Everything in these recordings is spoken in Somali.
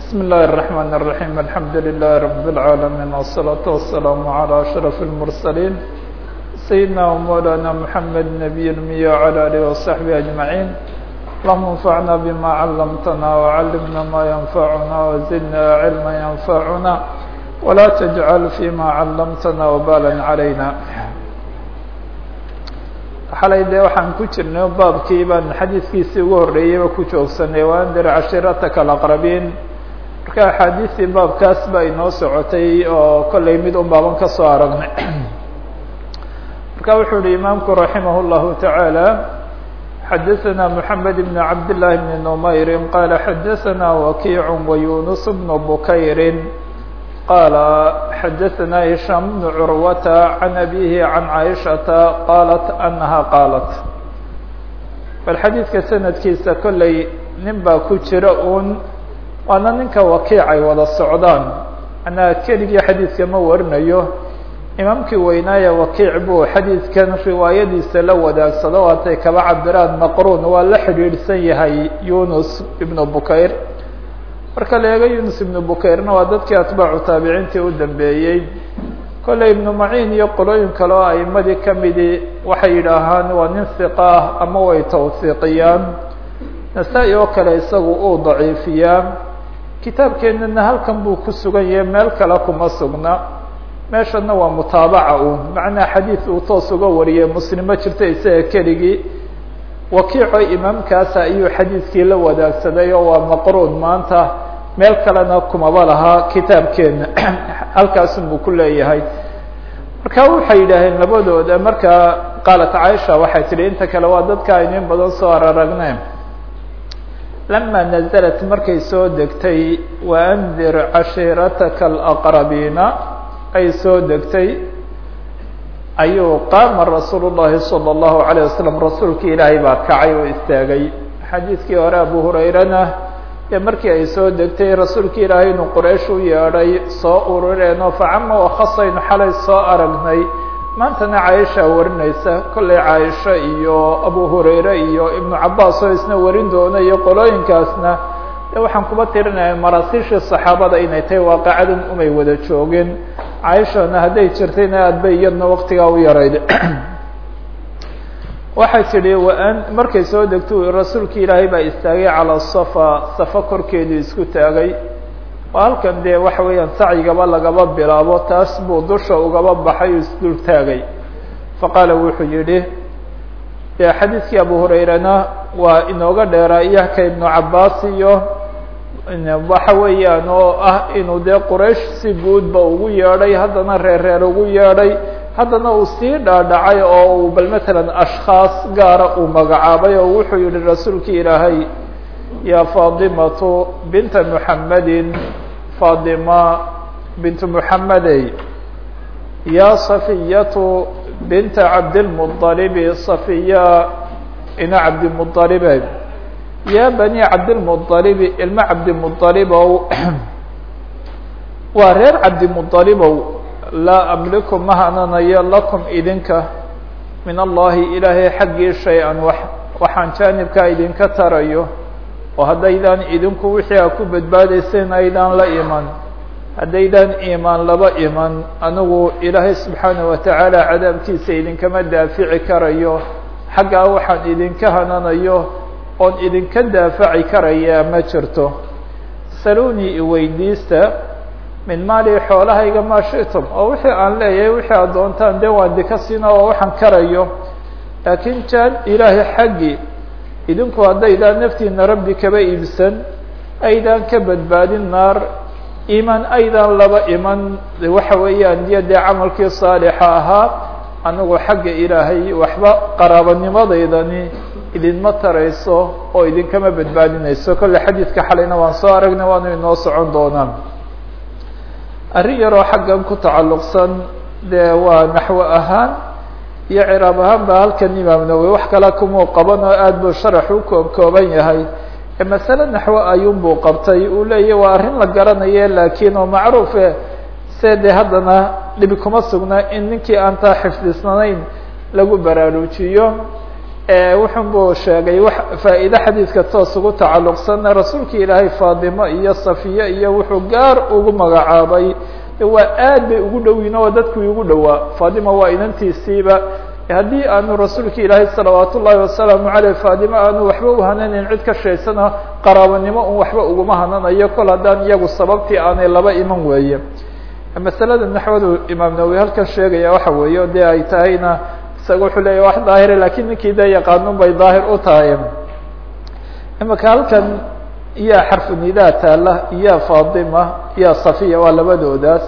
بسم الله الرحمن الرحيم الحمد لله رب العالمين والصلاة والسلام على أشرف المرسلين سيدنا ومولانا محمد نبي المية وعلى آله وصحبه أجمعين اللهم انفعنا بما علمتنا وعلمنا ما ينفعنا وزدنا علما ينفعنا ولا تجعل فيما علمتنا وبالا علينا xalay dee waxaan ku jirnay baabkii baan xadiidkiisii ugu horreeyeyba ku joogsanay waandir cashirataka alaqrabiin marka axaadiistii baabkaas baa inoo socotay oo kollay mid un baaban ka soo aragnay marka wuxuu yihi imaamku raximah اllahu taعaalى xadaثna mحamed بn cabd لlahi bn نmayri qala xadaثna wakiic wayunus bn bukayri qala xadaثna هisham bn curwata can abihi can caiشhaةa qalat anaha qaalat bal xadiidka sanadkiisa kollay nin baa ku jira un waana ninka wakiic ay wada socdaan anaa keligii xadiidka ma warinayo imaamkii weynaaye wakiic buu xadiidkan riwaayadiisa la wadaagsado waatay kaba cabiraan maqruun waa la xidhiidhsan yahay yunus ibnu bukayr marka la eego yunus ibnu bukayrna waa dadkii atbaacu taabiciintii u dambeeyey kolley ibnu maciin iyo qolooyin kale oo aimadii kamidi waxay yidhaahaan waa nin hiqa ah ama way tawhiiqiyaan nasaa-i oo kale isagu uu daciifiyaa kitaabkeenana halkan buu ku sugan yahay meel kale kuma sugna meeshana waa mutaabaca uun macnaa xadiid uu toos uga wariyay muslimo jirta isaga keligii wakiico imaamkaasa ayuu xadiidkii la wadaagsaday oo waa maqruun maanta meel kalena kumaba lahaa kitaabkeena halkaasun buu ku leeyahay marka waxay yidhaaheen labadooda markaa qaalat caaisha waxay tihi inta kale waa dadka aynin badan soo araragne lama naزlat markay soo degtay waandir cashiirataka alaqrabiina ay soo degtay ayuu qaama rasuul الlahi salى الlahu عalيه wasalam rasuulkii ilaahay baa kacay oo istaagay xadiidkii hore abu hurayrana dee markii ay soo degtay rasuulkii ilaahay inuu quraysh u yeedhay soo urureenoo facama wakhasaynu xalay soo aragnay maantana caaisha warinaysa kollay caaisha iyo abu hurayre iyo ibnu cabaas oo isna warin doona iyo qolooyinkaasna de waxaan kuba tirinaya maraasiishii saxaabada inay tahay waaqacadan umay wada joogeen caaishana hadday jirtayna aad bay iyadna waktigaa u yarayd waxay tidhi waan markay soo degto rasuulki ilaahay baa istaagay calaa safa safa korkeedu isku taagay oo halkan dee waxa weeyaan sacyigaba lagaba bilaabo taas buu dusha ugaba baxay oo isdul taagay faqaala wuxuu yidhi dee xadiidkii abu hurayrena waa inooga dheeraa iyaka ibnu cabaas iyo waxa weeyaan oo ah inuu dee quraysh si guudba ugu yeedhay haddana reer reer ugu yeedhay haddana uu sii dhaadhacay oo uu bal matalan ashkhaas gaara uu magacaabay oo wuxuu yihi rasuulkii ilaahay ya faadimatu binta muxamedin faadima bintu muxamedey ya safiyatu binta cabdilmuطalibi safiya ina cabdimuطalibe ya bani cabdilmuطalibi ilma cabdimuطalibow waa reer cabdimuطalibow laa amliku ma hananayo lakum idinka min allahi ilaahay xaggii shay-an wax waxaan jaanibkaa idinka tarayo oo haddaydaan idinku wixii a ku badbaadayseen aydaan la iman haddaydaan iimaan laba iman anigu ilaahay subxaanaه watacaala cadaabkiisa idinkama daafici karayo xaggaa waxaan idinka hananayo oon idinka daafaci karayaa ma jirto saluni iweydiista min maali xoolahayga maa shitum oo wixii aan leeyahay wixii aad doontaan dee waan dika siina oo waxaan karayo laakiin jaan ilaahay xaggii idinku haddaydaan naftiina rabbi kaba iibsan aydaan ka badbaadin naar iimaan aydaan laba iman waxa weeyaan iyo dee camalkii saalixa ahaa anigu xagga ilaahay waxba qaraabanimadeydani idinma tarayso oo idinkama badbaadinayso kolle xadiidka xalayna waan soo aragnay waanu inoo socon doonaa arrin yaroo xaggan ku tacalluqsan dee waa naxwo ahaan iyo ciraab ahaan ba halkan imaam nawowi wax kale kumuu qaban oo aad buu sharax u koob kooban yahay masale naxwo ayuunbuu qabtay uu leeyahy waa arrin la garanaye laakiin oo macruufe se dee haddana dhibi kuma sugna in ninkii aan taa xifdisnaneyn lagu baraarujiyo wuxun buu sheegay wax faa'iide xadiidka toos ugu tacalluqsanna rasuulka ilaahay faadimo iyo safiye iyo wuxuu gaar ugu magacaabay waa aad bay ugu dhowiin oo dadkii ugu dhowaa faadima waa inantiisiiba haddii aanu rasuulka ilaahay salawaat ullaahi wasalaamu caleyh faadimo aanu waxba uhananayn cid ka shaysana qaraabanimo un waxba uguma hananayo kol haddaan iyagu sababtii aanay laba iman weeye masalada naxwadu imaam nawowi halkan sheegaya waxa weeye dee ay tahayna isaga wuxuu leeya wax daahire lakin ninkii dee yaqaanun bay daahir u tahay imaka halkan iya xarfu nidaa taala iya fatima iya safiya waa labadoodaas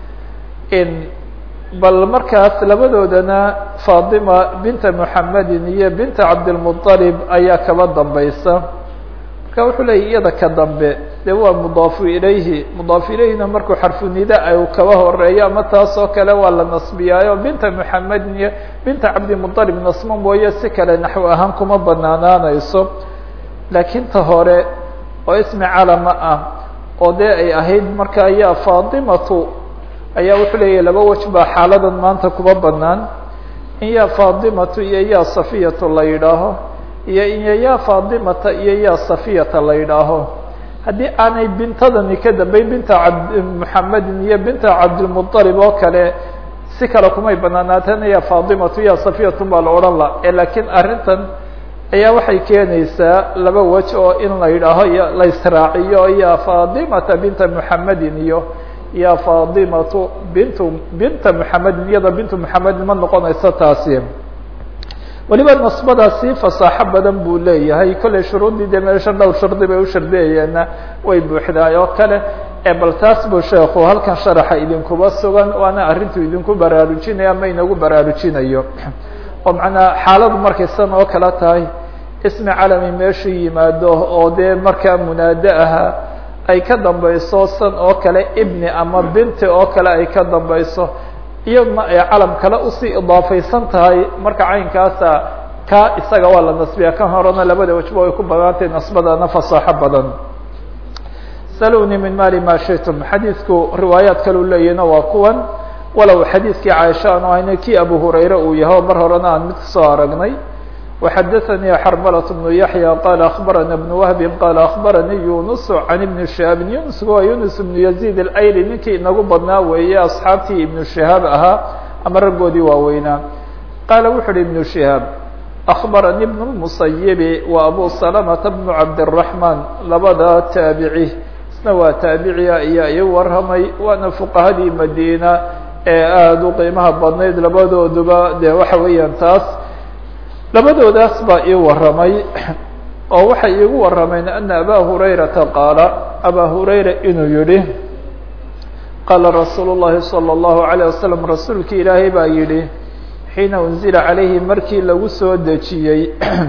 bal markaas labadoodana fatima binta muxamedin iyo binta cabdilmuطalib ayaa kaba dambaysa marka wuxuu leeyay iyada ka dambe de waa mudaafu ilayhi mudaafu ilayhina markuu xarfu nida ay kaba horeeyo ama taas oo kale waa la nasbiyaayo binta muxamedin iyo binta cabdimuطalib nasmo mooye si kale naxw ahaan kuma banaanaanayso laakiin ta hore oo ismi calama ah oo dee ay ahayd marka ayaa fatimatu ayaa wuxuu leeyahy laba wej baa xaaladan maanta kuba banaan in yaa fatimatu iyo yaa safiyatu la yidhaaho iyo iyo yaa fatimata iyo yaa safiyata la yidhaaho haddii aanay bintadani ka dambeyn binta cabd muxamedin iyo binta cabdilmuطalib oo kale si kale kumay banaanaateen ya fatimatu ya safiyatu baa la odhan la lakiin arrintan ayaa waxay keenaysaa laba wej oo in la yidhaaho la israaciyo ya fatimata binta muxamedin iyo ya fatimatu bintu binta muxamedin iyada bintu muxamedin ma noqonayso taasi weliba nasbadaasi fasaaxo badan buu leeyahay kollay shuruuddii dee meesha dhowr shardi bay u shardiyayeenna way buuxdaay oo kale bal taas buu sheekhu halkan sharaxa idinkuba sugan waana arrintuu idinku baraarujinaya ama inagu baraarujinayo oo macnaa xaaladu markay san oo kale tahay ismi calami meeshu yimaado oo dee markaa munaado ahaa ay ka dambayso san oo kale ibni ama binti oo kale ay ka dambayso iyadna ay calam kale usii idaafaysan tahay marka caynkaasa ka isaga waa la nasbiya kan horena labada wajba way ku banaantay nasbadana fasaaxo badan saluni min mali ma shitum xadiidku riwaayaat kalu leeyahina waa kuwan walow xadiidkii caaisha aanu hayna kii abu hurayre uu yahay mar horena aan mid kasoo aragnay وxadثnي xrmlة بن yaحyى qال أخbarana بن وهb qال أخbaranii yunus عan iبn شhihaabi yunus waa yunus بن يزيد الأyli ninkii inagu badnaa weeye asxaabtii iبن شhihaab ahaa ama raggoodii waaweynaa qaala wuxu uhi iبن شhihaab أخbaranii بن المصyب wa abu سلمة بن cabdالرحمن labada taabici isna waa taabiciya ayaa ii warramay waana fuqahadii madina ee aada u qiimaha badnayd labadooduba de waxa weeyaan taas labadoodaas baa ii warramay oo waxay iigu warrameen ana abaa hurayrata qaala abaa hurayra inuu yihi qaala rasuulu llahi salى اllahu عalيه wasalam rasuulki ilaahay baa yidhi xiina unzila calayhi markii lagu soo dejiyey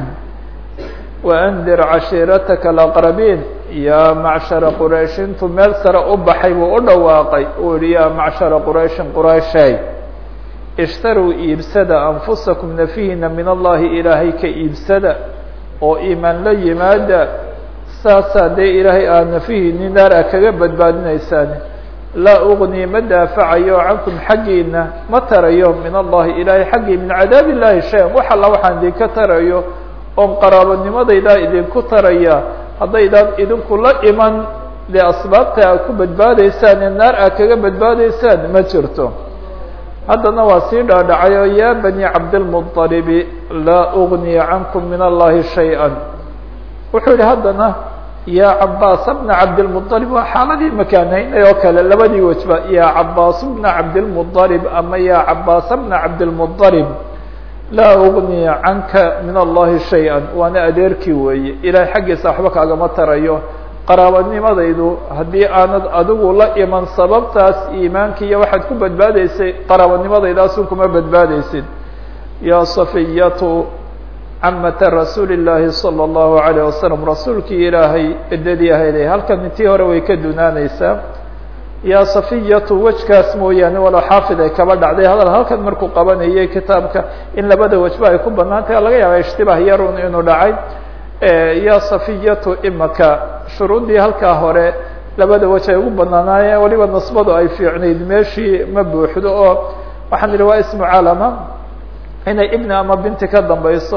waandir cashiirataka alaqrabiin yaa macshara quraysh intuu meel sare u baxay buu u dhawaaqay uu yihi yaa macshara qurayshin qurayshay ishtaruu iibsada anfusakum nafihiina min allahi ilaahay ka iibsada oo iimaan la yimaada saasaa dee ilaahay aad nafihiini naar a kaga badbaadinaysaan laa ugnii ma daafacayo cankum xaggiina ma tarayo min allahi ilaahay xaggii min cadaab illahi shay-an wax alla waxaan idinka tarayo oon qaraabanimadaydaa idinku taraya haddaydaan idinku la iman dee asbaabta aad ku badbaadaysaan ee naar aad kaga badbaadaysaan ma jirto haddana waa sii dhaadhacay oo yaa bani cabdilmuطalibi laa ugniya cankum min allahi shay-an wuxuu yihi haddana yaa cabaasa bna cabdilmuطalib waa xaaladii makaanaynay oo kale labadii wejba yaa cabaas bna cabdilmuطalib ama yaa cabaasa bna cabdilmuطalib laa ugniya canka min allahi shay-an waana adeerkii weeye ilahay xaggiisa waxba kaagama tarayo qaraabanimadaydu haddii aanad adigu la iman sababtaas iimaanka iyo waxaad ku badbaadaysay qaraabanimadaydaasuu kuma badbaadaysid yaa safiyatu camata rasuuli llaahi salى اllahu alayه wasalam rasuulkii ilaahay edadii ahayday halkan intii hore way ka dunaaneysaa yaa safiyatu wejkaas mooyaane walo xaafid ay kaba dhacday hadal halkan markuu qabanayay kitaabka in labada wejba ay ku banaan tahay laga yaaba ishtibaah yarun inuu dhacay ya safiyatu imaka shuruuddii halkaa hore labada wej ay ugu banaanaayeen waliba nasbadu ay fiicnayd meeshii ma buuxdo oo waxaan idhi waa ismu calama inay ibni ama binti ka dambayso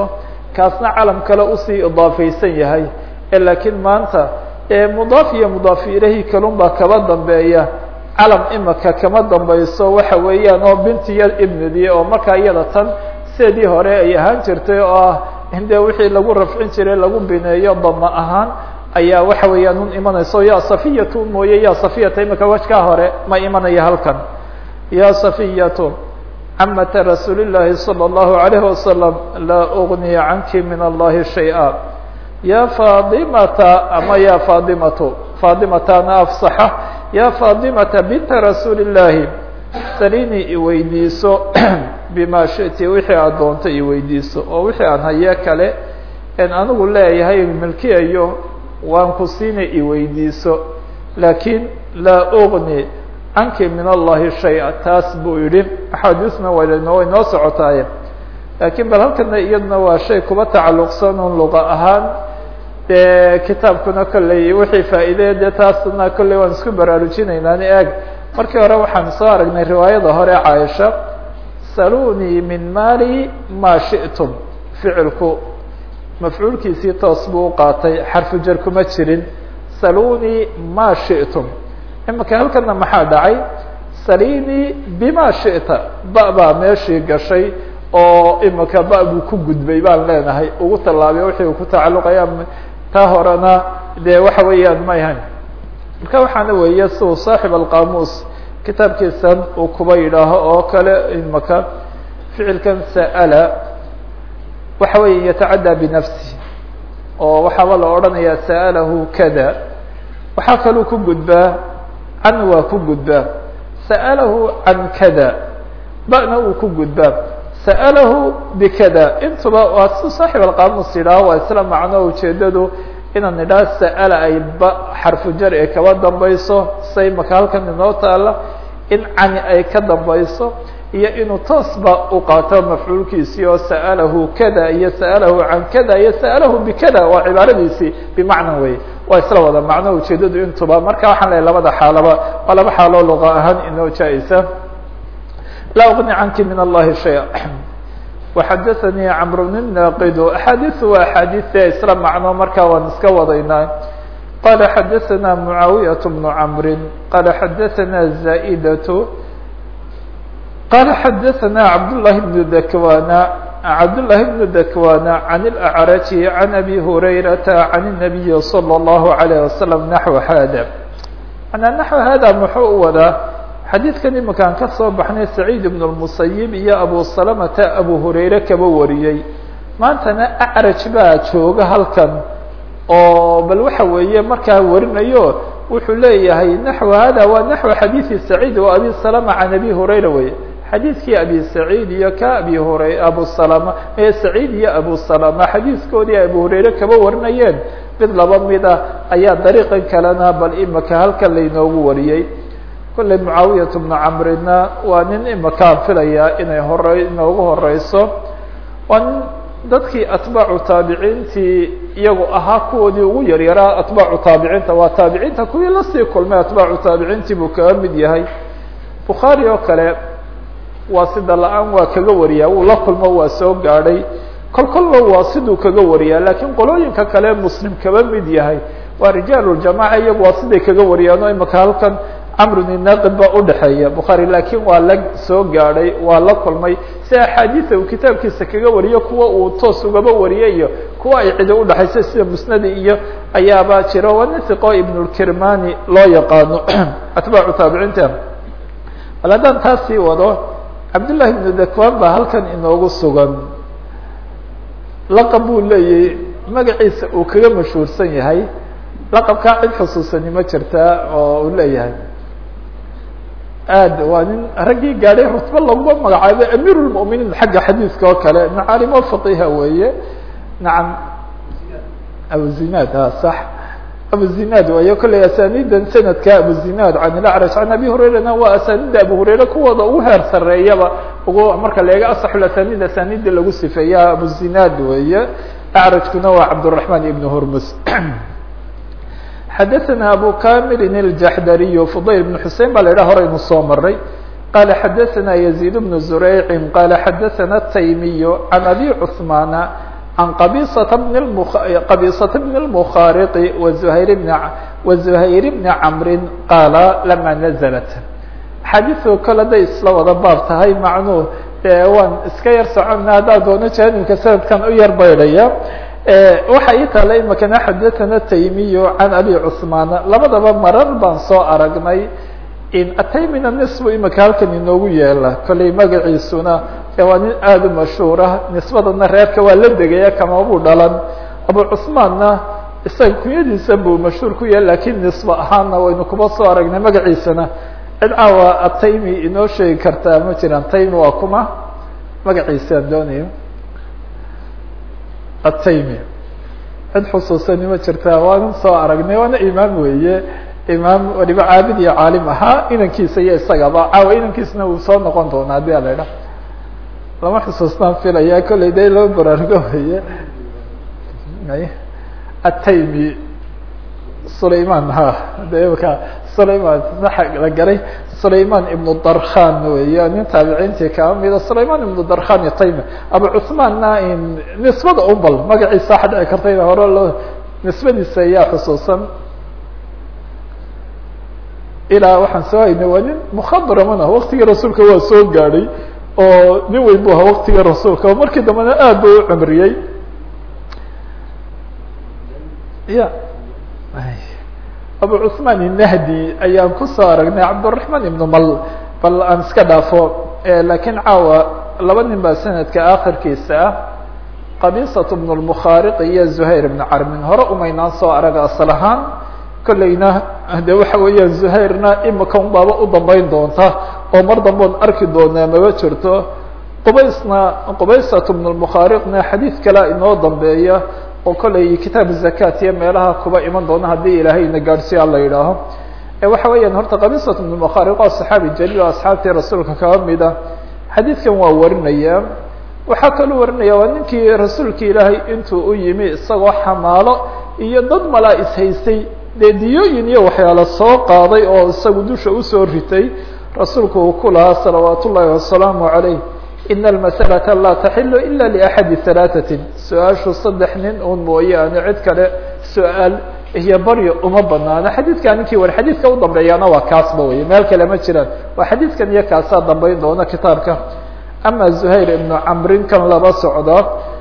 kaasna calam kale usii idaafaysan yahay laakiin maanta mudaaf iyo mudaaf ilahi kalun baa kaba dambeeya calam imaka kama dambayso waxa weeyaan oo bintiya ibnidii oo markaa iyada tan sideedii hore ay ahaan jirtay oo ah inde wixii lagu rafcin jiray lagu bineeyo dama ahaan ayaa waxa weeyaan un imanayso ya safiyatu mooye ya safiyata imika wajkaa hore ma imanaya halkan ya safiyatu camata rasuuli llahi salى اllahu alayhi wasalam laa ugni canki min allahi shay-a ya faadimata ama ya faadimatu faadimatana afsaxa ya faadimata binta rasuuli llahi salini iweydiiso bima shiti wixii aad doonto iweydiiso oo wixii aan haye kale en anigu leeyahay milkiyayo waan ku siina iweydiiso laakiin laa ugni canki min allahi shay-a taas buu yihi axaadiisna waynoo way noo socotaaye laakiin bal halkana iyaduna waa shay kuba tacalluqsan un luqa ahaan dee kitaabkuna kolley wixii faa'iideye dee taasna kolley waan isku baraarujinaynaani eeg markii hore waxaan soo aragnay riwaayada hore caaisha salunii min mali ma shi'tum ficilku mafcuulkiisii toos buu u qaatay xarfu jar kuma jirin salunii ma shi'tum imika halkana maxaa dhacay salini bima shi'ta ba baa meeshii gashay oo imika ba buu ku gudbay baan leenahay ugu tallaabay wixii uu ku tacalluqaya taa horena dee waxa weeyaan ma ahayn marka waxaana weeye siuu saaxib alqamuus kitaabkiisan uu kuba yidhaaho oo kale imaka ficilkan sa'ala waxa weeye yatacaddaa binafsi oo waxaaba la odhanayaa sa'alahu kada waxaa kaluu ku gudbaa can waa ku gudbaa sa'alahu can kada ba'na uu ku gudbaa sa'alahu bikada intuba waa si saaxib alqamuus yidhaaho waa isla macno ujeedadu inaan nidhaha sa'ala ay ba xarfu jar ee kaba dambayso say maka halkan inoo taala in cani ay ka dambayso iyo inuu toosba u qaato mafcuulkiisii oo sa'alahu kada iyo sa'alahu can kada iyo sa'alahu bikada waa cibaaradiisii bimacna wey waa isla wada macno ujeedadu intuba marka waxaan lehay labada xaalaba waa laba xaaloo luqa ahaan inoo jaa-isa laa ugni canki min allahi shaya وxadثnي cمر بن ناqd أxاadiث waa أxاadiثe isla macno markaa waan iska wadaynaa qala xadثna معaaوiية بن cمr qala xadثna زائdة qala xadثna عبداللahi بن dكوان عبداللahi بن dكوان عن الأعرج عن أbي هريرة عن النبي صلى الله عليه وسلم نحو hda mعnaa نحو hada muxuu u wadaa xadiidkan iminkaan ka soo baxnay saciid ibn اmusayib iyo abu salamata abu hurayre kaba wariyey maantana acraj baa jooga halkan oo bal waxa weeye markaa warinayo wuxuu leeyahay naxو hada waa naxو xadiiثi saciid o abi salama can abi hurayra wey xadiidkii abi saciid iyo ka abi hura abu salama ee saciid iyo abu salama xadiiskoodii abu hurayre kaba warinayeen mid laba mida ayaa dariiqan kalena bal imika halkan lainoogu wariyey kolley mucaawiyat bnu camrina waa nin imakaan filayaa inay hore inoogu horeyso waa nin dadkii atbaacu taabiciintii iyagu ahaa kuwoodii ugu yaryaraa atbaacu taabiciinta waa taabiciinta kuwii lasii kulmay atbaacu taabiciintii buu kaga mid yahay bukhaari oo kale waa sida la-aan waa kaga wariyaa wuu la kulmo waa soo gaadhay kol kolba waa siduu kaga wariyaa laakiin qolooyinka kale muslim kaba mid yahay waa rijaaluljamaca iyagu waa siday kaga wariyaan oo imika halkan camrun inaaqid baa udhexeeya bukhaari laakiin waa la soo gaadhay waa la kulmay si axaadiisa uu kitaabkiisa kaga wariyo kuwa uu toos ugaba wariyay iyo kuwa ay cidi udhexayso sida musnadi iyo ayaaba jira waa nisiqo ibnulkirmani loo yaqaano atbaacu taabiciinta bal haddaan taas sii wado cabdullahi ibnu dakwan baa halkan inoogu sugan laqab buu leeyahy magaciisa uu kaga mashhuursan yahay laqabkaa cid xusuusani ma jirtaa oo uu leeyahay aad waa nin raggii gaadhay rutbe laguma magacaabo amiir lmuminiin xagga xadiiska oo kale macaalimo faqiha weeye nacam abuzinaad ha sax abuzinaad wayo kolley asaniidan sanadka abuzinaad can ilacraj can abi hurayrana waa asanida abu hurayre kuwooda ugu heer sareeyaba ugu marka la eega asaxul asanid asanida lagu sifeeya abuzinaad weeye acrajkuna waa cabdالرaحman ibn hurmus xadaثna abu kamilin الjaxdariy fudayl بn xusein ba la idhaha horaynu soo maray qala xadaثna يزيد بن زurayci qala xadaثna الtaymiy can abi cثmana عن qبيصة بن qبيصة بن المخارق وزهير بن وزهير بن عمر qاaل لما نزلت xadiثu kale day isla wada baab tahay macnuu waan iska yar socona haddaa doono jaanibka sanadkan u yar baydhaya waxa ii taala imakana xadaثana taymiyo can abi cثmaan labadaba marar baan soo aragnay ataymina nisbu imika halkan inoogu yeela kollay magaciisuna waa nin aada u mashhuura nisbadana reerka waa la degaya kamabuu dhalan abu cثmaanna isaga kunyadiisa buu mashhuur ku yahay lakin nisba ahaana waynu kuba soo aragnay magaciisana cid caawa ataymi inoo sheegi kartaa ma jiraan taymi waa kuma magaciisaan doonayo ataymi cid xusuusani ma jirtaa waanan soo aragnay waana imaam weeye imaam waliba caabid iyo caalim ahaa inankiisa iyo isagaba caawa inankiisna uu soo noqon doona hadii ala idha lama xusuustaan filaya kollay de loo baraarugo weye ataymi sulayman ha de imaka sulayman la garay sulayman ibnu darkhan weya nin taabiciintii kaa mida sulayman ibnu darkhan iyo taymi abu cuثmaanna nisbada ubal magaciisa waxa dhici karta in hore loo nisbadiisa ayaa xusuusan ilaa waxaan soo haynay waa nin mukhadraman ah waktigii rasuulka waa soo gaadhay oo nin weyn bu ahaa waktigii rasuulka markii dambena aad ba u cumriyey ya abu cثmaan الnahdi ayaan kusoo aragnay cabdالرaحman ibn mal bal aan iska dhaafo lakiin caawa laba nin baa sanadka akhirkiisa ah qabisaة بن الmkhariq iyo زuhayr بn carmin hore umaynaan soo arag asl ahaan kollayna de waxa weeyaan زuhayrna imika un baaba u dambeyn doonta oo mar damboon arki doonaa maba jirto qubaysna qubaysaة بن الmkhariqna xadiid kalea inoo dambeeya oo kollay kitaab zakat iyo meelaha kuba iman doona haddii ilaahayna gaadhsiya la yidhaaho waxa weeyaan horta qabisat bn mkhariq waa saxaabi jaliil oo asxaabtii rasuulka kaba mida xadiidkan waa warinaya waxaa kaloo warinaya waa ninkii rasuulka ilaahay intuu u yimi isagoo xamaalo iyo dad malaa ishaystay dee diyooyin iyo waxyaalo soo qaaday oo isagu dusha usoo ritay rasuulku uu ku lahaa salawaat ullaahi wasalaamu calayh in almasalata laa taxilu ila liaxadi halaatatin su-aashu saddex nin un mooyaane cid kale su-aal iyo baryo uma banaano xadiidka ninkii war xadiidka u dambeeyaana waa kaasba wey meel kale ma jiraan waa xadiidkan iyo kaasaa dambeyn doona kitaabka ama zuhayr ibnu camrin kan laba socda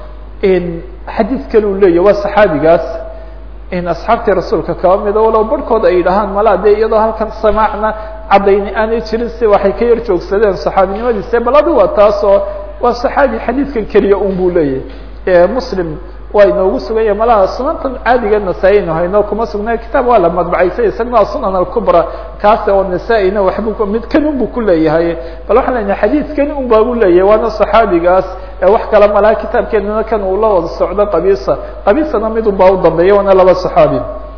xadiid kale u leeyahy waa saxaabigaas in asxaabtii rasuulka kaba mida walow barhkood ay yidhahaan malaa dee iyadoo halkan samaacna caddayni aanay jirin si waxay ka yar joogsadeen saxaabinimadiise bal adi waa taas oo waa saxaabi xadiidkan keliya un buu leeyahy muslim waa inoogu sugan yahay malaha sunantan caadiga nasaa-inu hayno kuma sugnay kitaab waa la madbacaysay isagna sunan alkubra kaas oo nasaa-ina waxbu mid kan un bu ku leeyahay bal waxaan lenahay xadiidkan un baa u leeyahay waana saxaabigaas wax kale malaha kitaabkeenana kan uu la wada socdo qabisa qabisana mid un baa u dambeeya waana laba saxaabi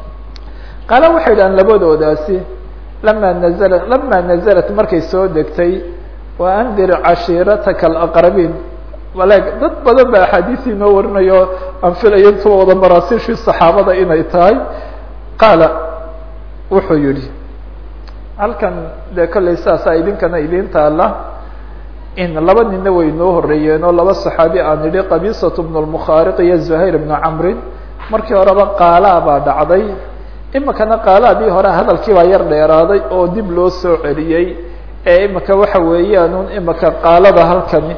qaala waxay dhahaan labadoodaasi lama nazla lama nazalat markay soo degtay wa andir cashiirataka alaqrabiin maleg dad badan ba axaadiis inoo warinayo aan filayo intuba wada maraasiishii saxaabada inay tahay qaala wuxuu yihi halkan dee kollay saasaa idinkana idin taala in laba nina way inoo horeeyeen oo laba saxaabi aan idhi qabisat bnu lmukhaariq iyo zuhayr bnu camrin markii horeba qaalaa baa dhacday imikana qaalaadii hore hadalkii baa yar dheeraaday oo dib loo soo celiyey ee imika waxa weeyaan imika qaalada halkani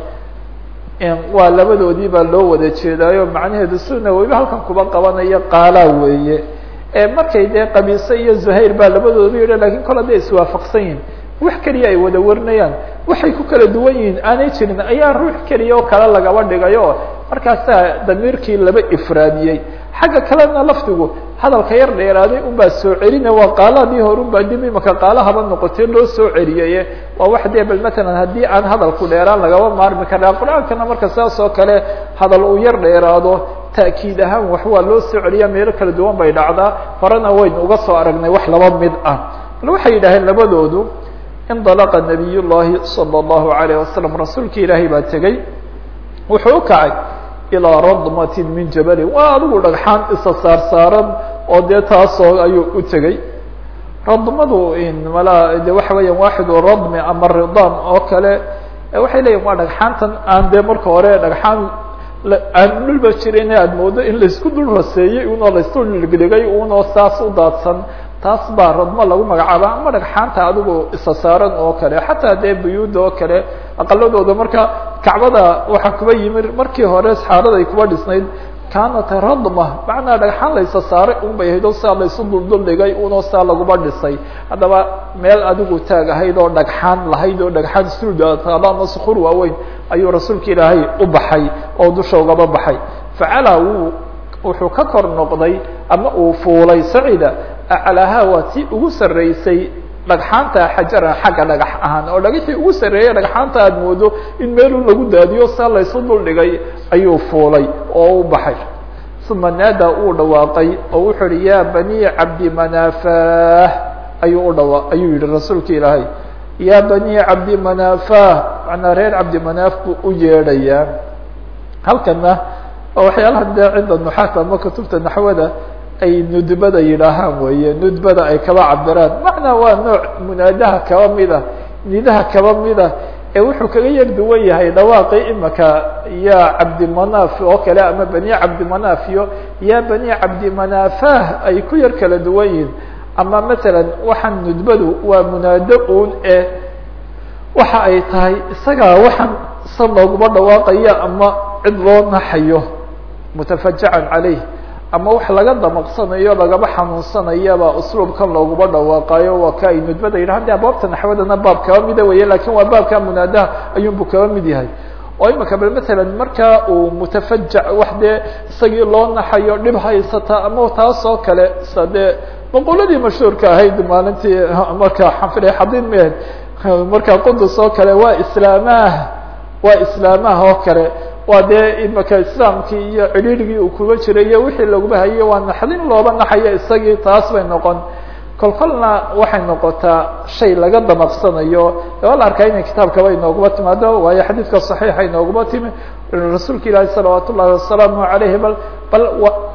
waa labadoodii baa loo wada jeedaayo macnaheedu suna weliba halkan kuba qabanayo qaalaa weeye markay dee qabiise iyo zuhayr baa labadoodu yidha lakin kol hadday iswaafaqsan yihin wax keliya ay wada warinayaan waxay ku kala duwan yihiin aanay jirin ayaa ruux keliya oo kale lagaba dhigayo markaasaa damiirkii laba ifraadiyey xagga kalena lafdigu hadalka yar dheeraaday unbaa soo celina waa qaaladii hore unbaa dib imaka qaalahaba noqotay loo soo celiyay waa wax dee bal matalan haddii aan hadalku dheeraan lagaba maarmi karaa qur-aankana marka saas oo kale hadal uu yar dheeraado ta'kiid ahaan wax waa loo soo celiyaa meelo kala duwan bay dhacdaa horena waynu uga soo aragnay wax laba mid ah bal waxay yidhaaheen labadoodu indalaqa nabiy llahi salى اllahu alayh wasalam rasuulki ilaahay baa tegey wuxuu u kacay ilaa radmatin min jabalin waa adigu dhagxaan isa saar saaran oo dee taasoo ayuu u tegey radmadu mala de waxa weeyaan waaxidu radmi ama ridam oo kale waxay leeyihin waa dhagxaantan aan dee marka hore dhagxaan aan dhulba jirin aad moodo in laisku dul raseeyey unoo laisdul dhigdhigay unoo saas u daadsan taas baa radmo lagu magacaaba ama dhagxaanta adigu isa saaran oo kale xataa dee buyuuda oo kale aqaladooda marka kacbada waxaa kuba yimid markii hore saxaarada ay kuba dhisnayd kaanat radma macnaa dhagxaan laysa saaray un bay ahayd oo saa laysu duldul dhigay unoo saa laguba dhisay haddaba meel adigu taag ahayd oo dhagxaan lahayd oo dhagxaan suudaataaba ama sukur waaweyn ayuu rasuulka ilaahay u baxay oo dusha ugaba baxay facala wuu wuxuu ka kor noqday ama uu fuulay sacida aclaaha waa tii ugu sarreysay dhagxaanta xajaran xagga dhagax ahaan oo dhagaxii ugu sarreeyay dhagxaanta aad moodo in meeluu lagu daadiyo saa laysu duldhigay ayuu fuulay oo u baxay uma naada uu dhawaaqay oo wuxuu uhi ya bani cabdi manafah ayuu udhawa ayuu yihi rasuulka ilaahay ya bani cabdi manafah manaa reer cabdi manaaf buu u yeedhayaa halkana oo waxyaalaha dee cinda nuxaat ama kutubta naxwada ay nudbada yidhaahaan weeye nudbada ay kaba cabiraan macnaa waa nooc munaadaha kaba mida nidaha kaba mida ee wuxuu kaga yar duwan yahay dhawaaqii imaka ya cabdimanaf oo kale ama bani cabdimanaf iyo ya bani cabdimanafah ay ku yar kala duwan yihin ama masalan waxaan nudbadu waa munaado un e waxa ay tahay isagaa waxaan sa looguma dhawaaqaya ama cid loo naxayo mutafajacan caleyh ama wax laga damaqsanayo lagaba xanuunsanayaba usluubkan looguma dhawaaqayo waa ka ay nudbada yidhahan de abwaabta naxwadana baab kaba mida weye lakin waa baabka munaadaha ayuunbu kaba mid yahay oo imaka bal masalan marka uu mutafajac wax dee isagii loo naxayo dhib haysata ama taas oo kale sa dee maqoladii mashhuurka ahayd maalintii marka xanfida xadin mehed marka qudus oo kale waa islaamah waa islaamah oo kale waa dee imaka islaamkii iyo cidhiirigii uu kuga jiray iyo wixii laguba hayay waa naxdin looba naxayo isagii taas bay noqon kol kolna waxay noqotaa shay laga damaqsanayo waa la arkaa inay kitaabkaba inooguma timaado waayo xadiidka صaxiixa inooguma timi rasuulka ilaahi salawaat ullahi wasalaamu alayhi bal bal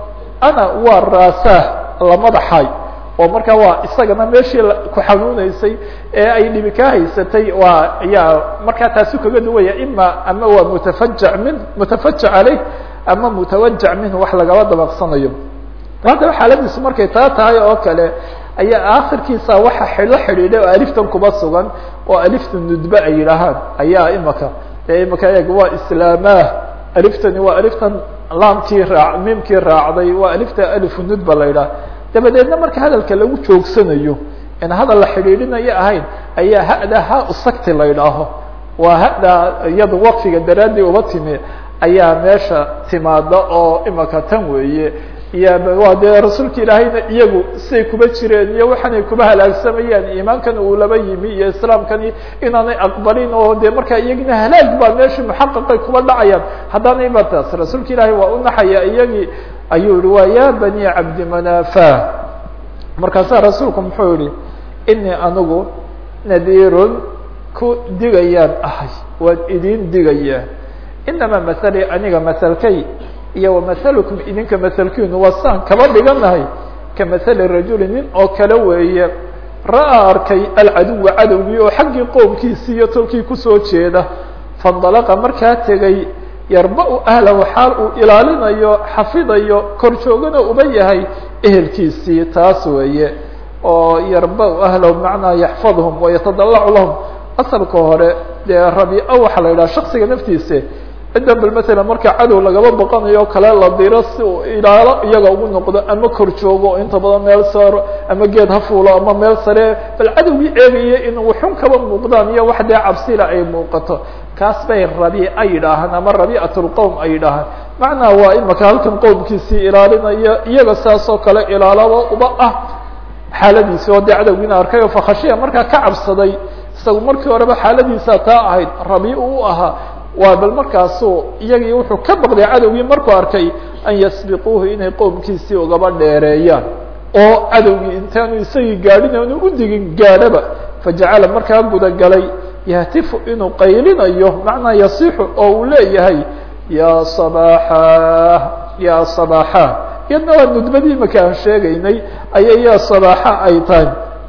ana waa raasah la madaxay oo markaa waa isagana meeshii ku xanuuneysay ee ay dhibi ka haysatay waa ayaa markaa taasu kaga duwaya ima ama waa mutafajac min mutafajac caleyh ama mutawajac minhu wax lagaba dabaqsanayo haddaba xaaladiisu markay taa tahay oo kale ayaa akhirkiisa waxa xidho xidhiidhay oo aliftan kuba sugan oo alifta nudbe ay yidhaahaan ayaa imaka dee imaka eeg waa islaamah aliftani waa aliftan laamkii raa miimkii raacday waa alifta alifu nudba la yidhaha dabadeedna marka hadalka lagu joogsanayo in hadal la xidhiidhinayo ahayn ayaa hada ha usagti la yidhaaho waa hada iyada waqfiga daraadii uba timi ayaa meesha timaada oo imaka tan weeye iyo waa dee rasuulka ilaahayna iyagu siay kuba jireen iyo waxaanay kuba halaagsamayaan iimaankan uu laba yimi iyo islaamkani inaanay aqbalin oo dee markaa iyagina halaag baa meesha muxaqaqay kuba dhacayaan haddaanay ba taas rasuulka ilaahay waa u naxaya iyagii ayuu yihi waa ya bani cabdimanafa markaasaa rasuulku muxuu yihi inii anigu nadiirun ku digayaan ahay waan idin digayaa inamaa mahalii aniga mahalkay iyo wamahalukum idinka mahalkiinu waa saan kaba dhiganahay kamahali rajuli nin oo kale weeye ra'aa arkay alcaduwa cadowgii oo xaggii qoomkiisii iyo tolkii kusoo jeeda faindalaqa markaa tegay yarba-u ahlahu xaal uu ilaalinayo xafidayo kor joogana uba yahay ehelkiisii taas weeye oo yarba-u ahlahu bimacnaa yaxfadhum wayatadalacu lahum asalka hore dee rabi-a waxaa la yidhaha shaksiga naftiisa ciddan bal masalan marka cadow lagaba boqanayo kale la diro si uu ilaalo iyaga ugu noqdo ama kor joogo inta badan meel saaro ama geed ha fuulo ama meel sare bal cadowgii eegaya in wuxun kaba muuqdaan iyo wax dee cabsila ay muuqato kaas bay rabiica yidhaahaan ama rabiicatulqowm ay yidhaahaan macnaa waa imaka halkan qowmkiisii ilaalinaya iyaga saas oo kale ilaalaba uba ah xaaladiisi oo dee cadowgiina arkay oo fakhashiya markaa ka cabsaday isagu markii horeba xaaladiisa taa ahayd rabii u ahaa waa bal markaasu iyagii wuxuu ka baqday cadowgii markuu arkay an yasbiquuhu inay qowmkiisii ugaba dheereeyaan oo cadowgii intaanu isagii gaadhin aanu u digin gaadhaba fajacala markaa gudagalay yahtifu inuu qaylinayo macnaa yasixu oo uu leeyahay ya sabaxa ya sabaxa iyadna waa nudbadii imaka aan sheegaynay ayay ya sabaxa ay tahay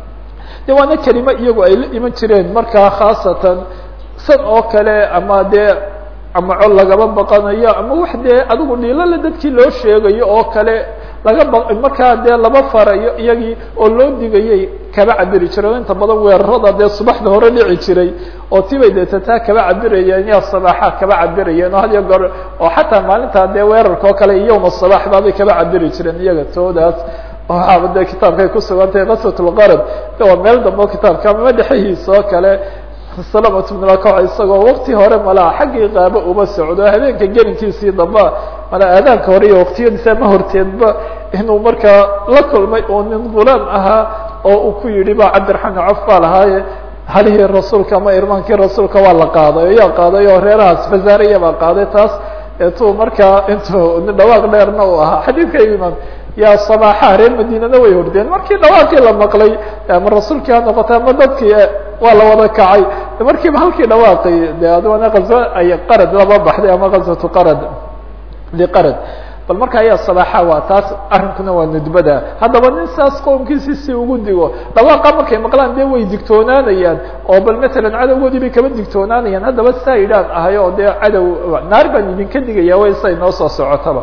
de waana kelimo iyagu ay la iman jireen markaa khaasatan san oo kale ama dee ama cod lagaba baqanayo ama wax dee adigu dhiilole dadkii loo sheegayo oo kale laga ba markaa dee laba farayo iyagii oo loo digayay kaba cabiri jireen inta badan weerarada dee subaxda hore dhici jiray oo tibay deeta taa kaba cabirayeen ya sabaaxa kaba cabirayeen oo had iyo goor oo xataa maalintaa dee weerarka oo kale iyowma sabaax baabay kaba cabiri jireen iyaga toodaas waxaaba dee kitaabkay kusugantahay kaswat lqarad waa meel dambe kitaabka ama dhexehiisa oo kale salamat bnulakac isagoo wakti hore malaa xaggii qaabo uma socdo habeenka gelinkiisii damba malaa aadaanka hore iyo waktiyadiisa ma horteedba inuu markaa la kulmay oo nin gulaam ahaa oo uu ku yidhi ba cabdiraxmaan caf baa lahaaye halihii rasuulka ama irmaankii rasuulka waa la qaaday o yaa qaaday oo reerahaas fazaariya baa qaaday taas eetuu markaa intuu nin dhawaaq dheerna uu ahaa xadiidka imaam yaa sabaaxa reer madiinana way hordeen markii dhawaaqii la maqlay ama rasuulkii ha noqotay ama dadkii waa la wada kacay markiiba halkii dhawaaqay de adana azo ay qarad laba baxday ama gazwatu qarad liqarad bal marka ayaa sabaaxa waa taas arrinkuna waa nudbada haddaba nin saas qowmkiisi si ugu digo dhawaaqa markay maqlaan dee way digtoonaanayaan oo bal matalan cadowgoodii bay kaba digtoonaanayaan haddaba saa idhaan ahay oo dee cadow naar baan idinka digaya way say noo soo socotaba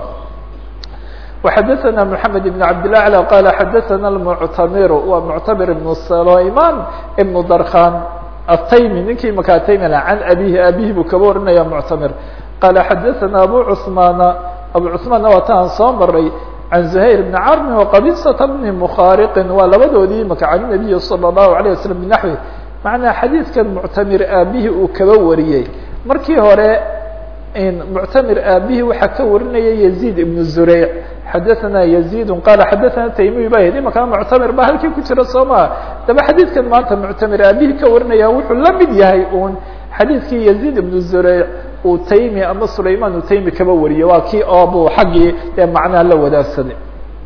وxdثna محamed بن cabd الأعلى qال xadثna المctamir wa mctamir بن سlayman بن drkan الtaymi ninkii maka taymi an abihi abihi buu kaba warinaya mctamir qala xadثna abu cثmana abu cثmaanna waa ta aan soo maray عan زhayr بن carmi وqabisة بn mkhariqi waa labadoodii maka can النabiy slى الlahu عalيه waslم بنaحwi macnaa xadiidkan muctamir aabihi uu kaba wariyey markii hore muctamir aabihi waxaa ka warinaya يزيد بن زureyc xadaثna يزيد qala xadaثna taymiy ba yidhi imaka muctamir ba halkii ku jira soo maa daba xadiidkan maanta muctamir aabihi ka warinaya wuxuu la mid yahay un xadiidkii يزيد بن زureyc uu taymi ama sulayman uu taymi kaba wariyey waa kii oobu xaggii ee macnaha la wadaagsaday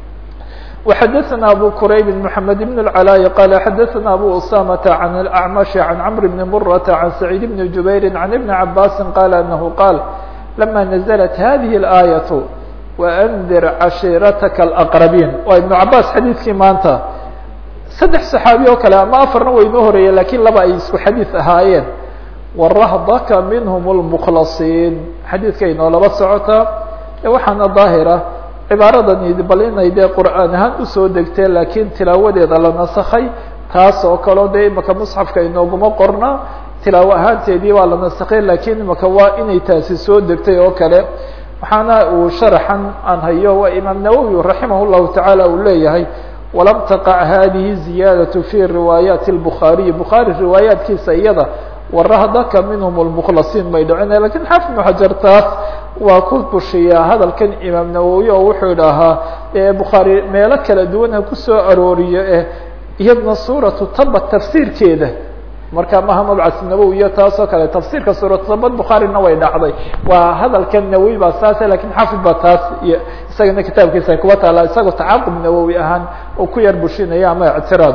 وxadثna abu qrayb محamed بن العلاء qala xadaثna abu usamaة عan الأعمش عan cمr بن mرة عan سعيid بن جubayr عan iبن cabاsi qala أنه qاl لma نزلت hadiه الآية وأndir cashiirataka الأqربين waa iبن cabاs xadiidkii maanta saddex صaxaabi oo kale ama afarna way inoo horeeyeen lakin laba ay isku xadiiث ahaayeen warahdaka minhm الmkhlasiin xadiidka inoo laba socotaa waxaana daahira cibaaradan bal inay dee qur'aan ahaan usoo degtee laakiin tilaawadeeda la nasakay taas oo kaleo dee imaka musxafka inooguma qorna tilaawo ahaanteedii waa la nasakay lakiin imaka waa inay taasi soo degtay oo kale waxaana uu sharaxan aan hayo waa imaam nawowi raximah llahu tacaala uu leeyahay walam taqac hadihi ziyaadaة fi riwaayaati الbukhaariyi bukhaari riwaayaatkiisa iyada warahdaka minhm اlmkhlasiin may dhicina lakin xaafid ibnu xajar taas waa ku bushiyaa hadalkan imaam nawowi oo wuxuu idhaahaa bukhaari meelo kala duwana kusoo arooriyo eh iyadna suuratu taba tafsiirkeeda marka maha mabcas nawowi iyo taas oo kale tafsiirka suuratu taba bukhaarina way dhacday waa hadalkan nawowi baa saase lakin xaafid baa taas iyo isagana kitaabkiisa kuwa taala isagoo tacaaqub nawowi ahaan oo ku yar bushinaya ama ictiraad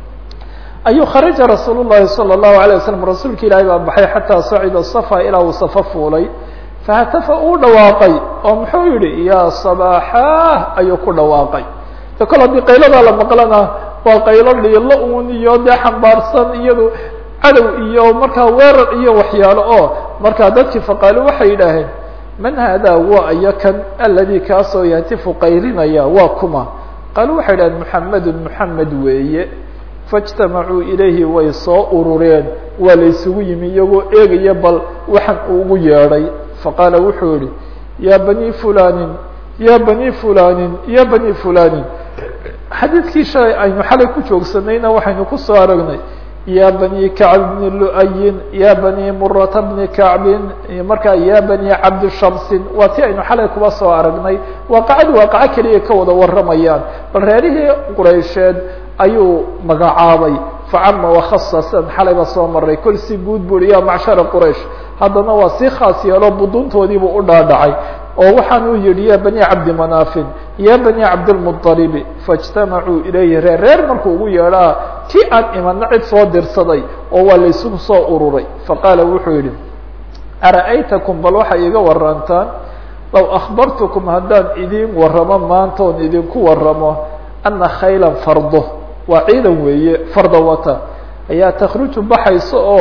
ayuu kharaja rasuul الlahi salى الlahu عalيه waslm rasuulka ilaahay baa baxay xataa sacida safa ilaa uu safa fuulay fahatafa uu dhawaaqay oo muxuu yihi ya صabaaxah ayuu ku dhawaaqay de kol haddii qayladaa la maqlana waa qaylo dhiilo un iyo dee xambaarsan iyado cadow iyo markaa weerar iyo waxyaalo oo markaa dadkii faqaalo waxay yidhaaheen man hada waa iyo kan aladi kaasoo yahtifu qaylinaya waa kuma qaalu waxay idhaheen muxamedu muxamed weeye faاجtamacuu ilayhi way soo urureen waa la isugu yimi iyagoo eegaya bal waxan uu ugu yeedhay faqaala wuxuu yihi ya bani fulanin ya bani fulanin ya bani fulanin xadiidkii shalay aynu xalay ku joogsanayna waxaynu kusoo aragnay ya bani kacb bni lu'ayin ya bani murata bni kacbin markaa ya bani cabdi shamsin waa ti aynu xalay kuba soo aragnay waaqacadi waaqaco keliya ka wada waramayaan bal reerihii quraysheed ayuu magacaabay facama wakhasasan xalayba soo maray kol si guud buri ya macshara quraish haddana waa si khaas yeelo buduntoodiibuu u dhaadhacay oo waxaan uu yihi ya bani cabdi manaafin ya bani cabdilmuطalibi faاجtamacuu ilayhi reer reer markuu ugu yeedhaa kii aan imana cid soo dirsaday oo waa la isugu soo ururay faqaala wuxuu yihi ara'aytakum bal waxay iga warantaan low akhbartukum haddaan idin waramo maanta oon idinku waramo ana khayla fardo waa ciidan weeye farda wata ayaa takruju baxayso oo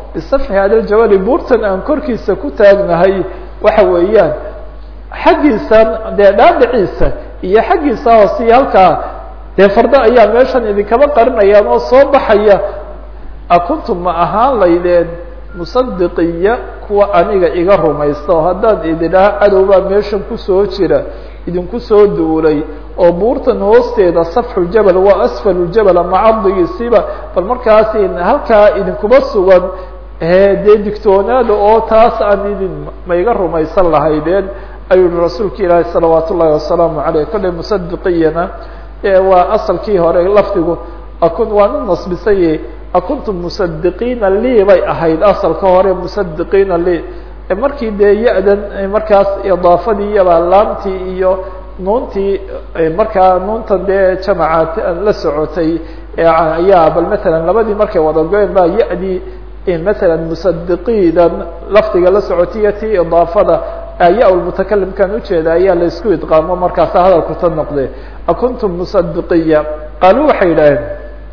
bisafxi hada ljabali buurtan aan korkiisa ku taagnahay waxa weeyaan xaggiisan dee dhaadhiciisa iyo xaggiisa hoosiyo halkaa dee fardo ayaa meeshan idinkaba qarinayaan oo soo baxaya akuntum ma ahaan laydeen musadiqiya kuwa aniga iga rumaysta oo haddaan ididhaha cadowbaa meeshan kusoo jira idinku soo duulay oo buurtan hoosteeda safxu jabal waa asfalu jabal ama cabdigiisiba bal markaas halkaa idinkuma sugan dee digtoonaada oo taas aan idin ma iga rumaysan lahaydeen ayuu yihi rasuulka ilaahi salawaat ullahi wasalaamu aleyh kolley musadiqiyana waa asalkii hore lafdigu akun waan u nasbisay akuntum musadiqiina lii bay ahayd asalka hore musadiqiina lii markii dee ya-dan markaas idaafadii iyabaa laamtii iyo nuuntii markaa nuuntan dee jamaca la socotay ayaa bal matalan labadii markay wada go-een baa ya-dii matalan musadiqiidan lafdiga la socotiyo tii idaafada ya mutakalimkan ujeeda ayaa la isku idqaamo markaasa hadalku ta noqde akuntum musadiqiya qaaluu waxay yidhaaheen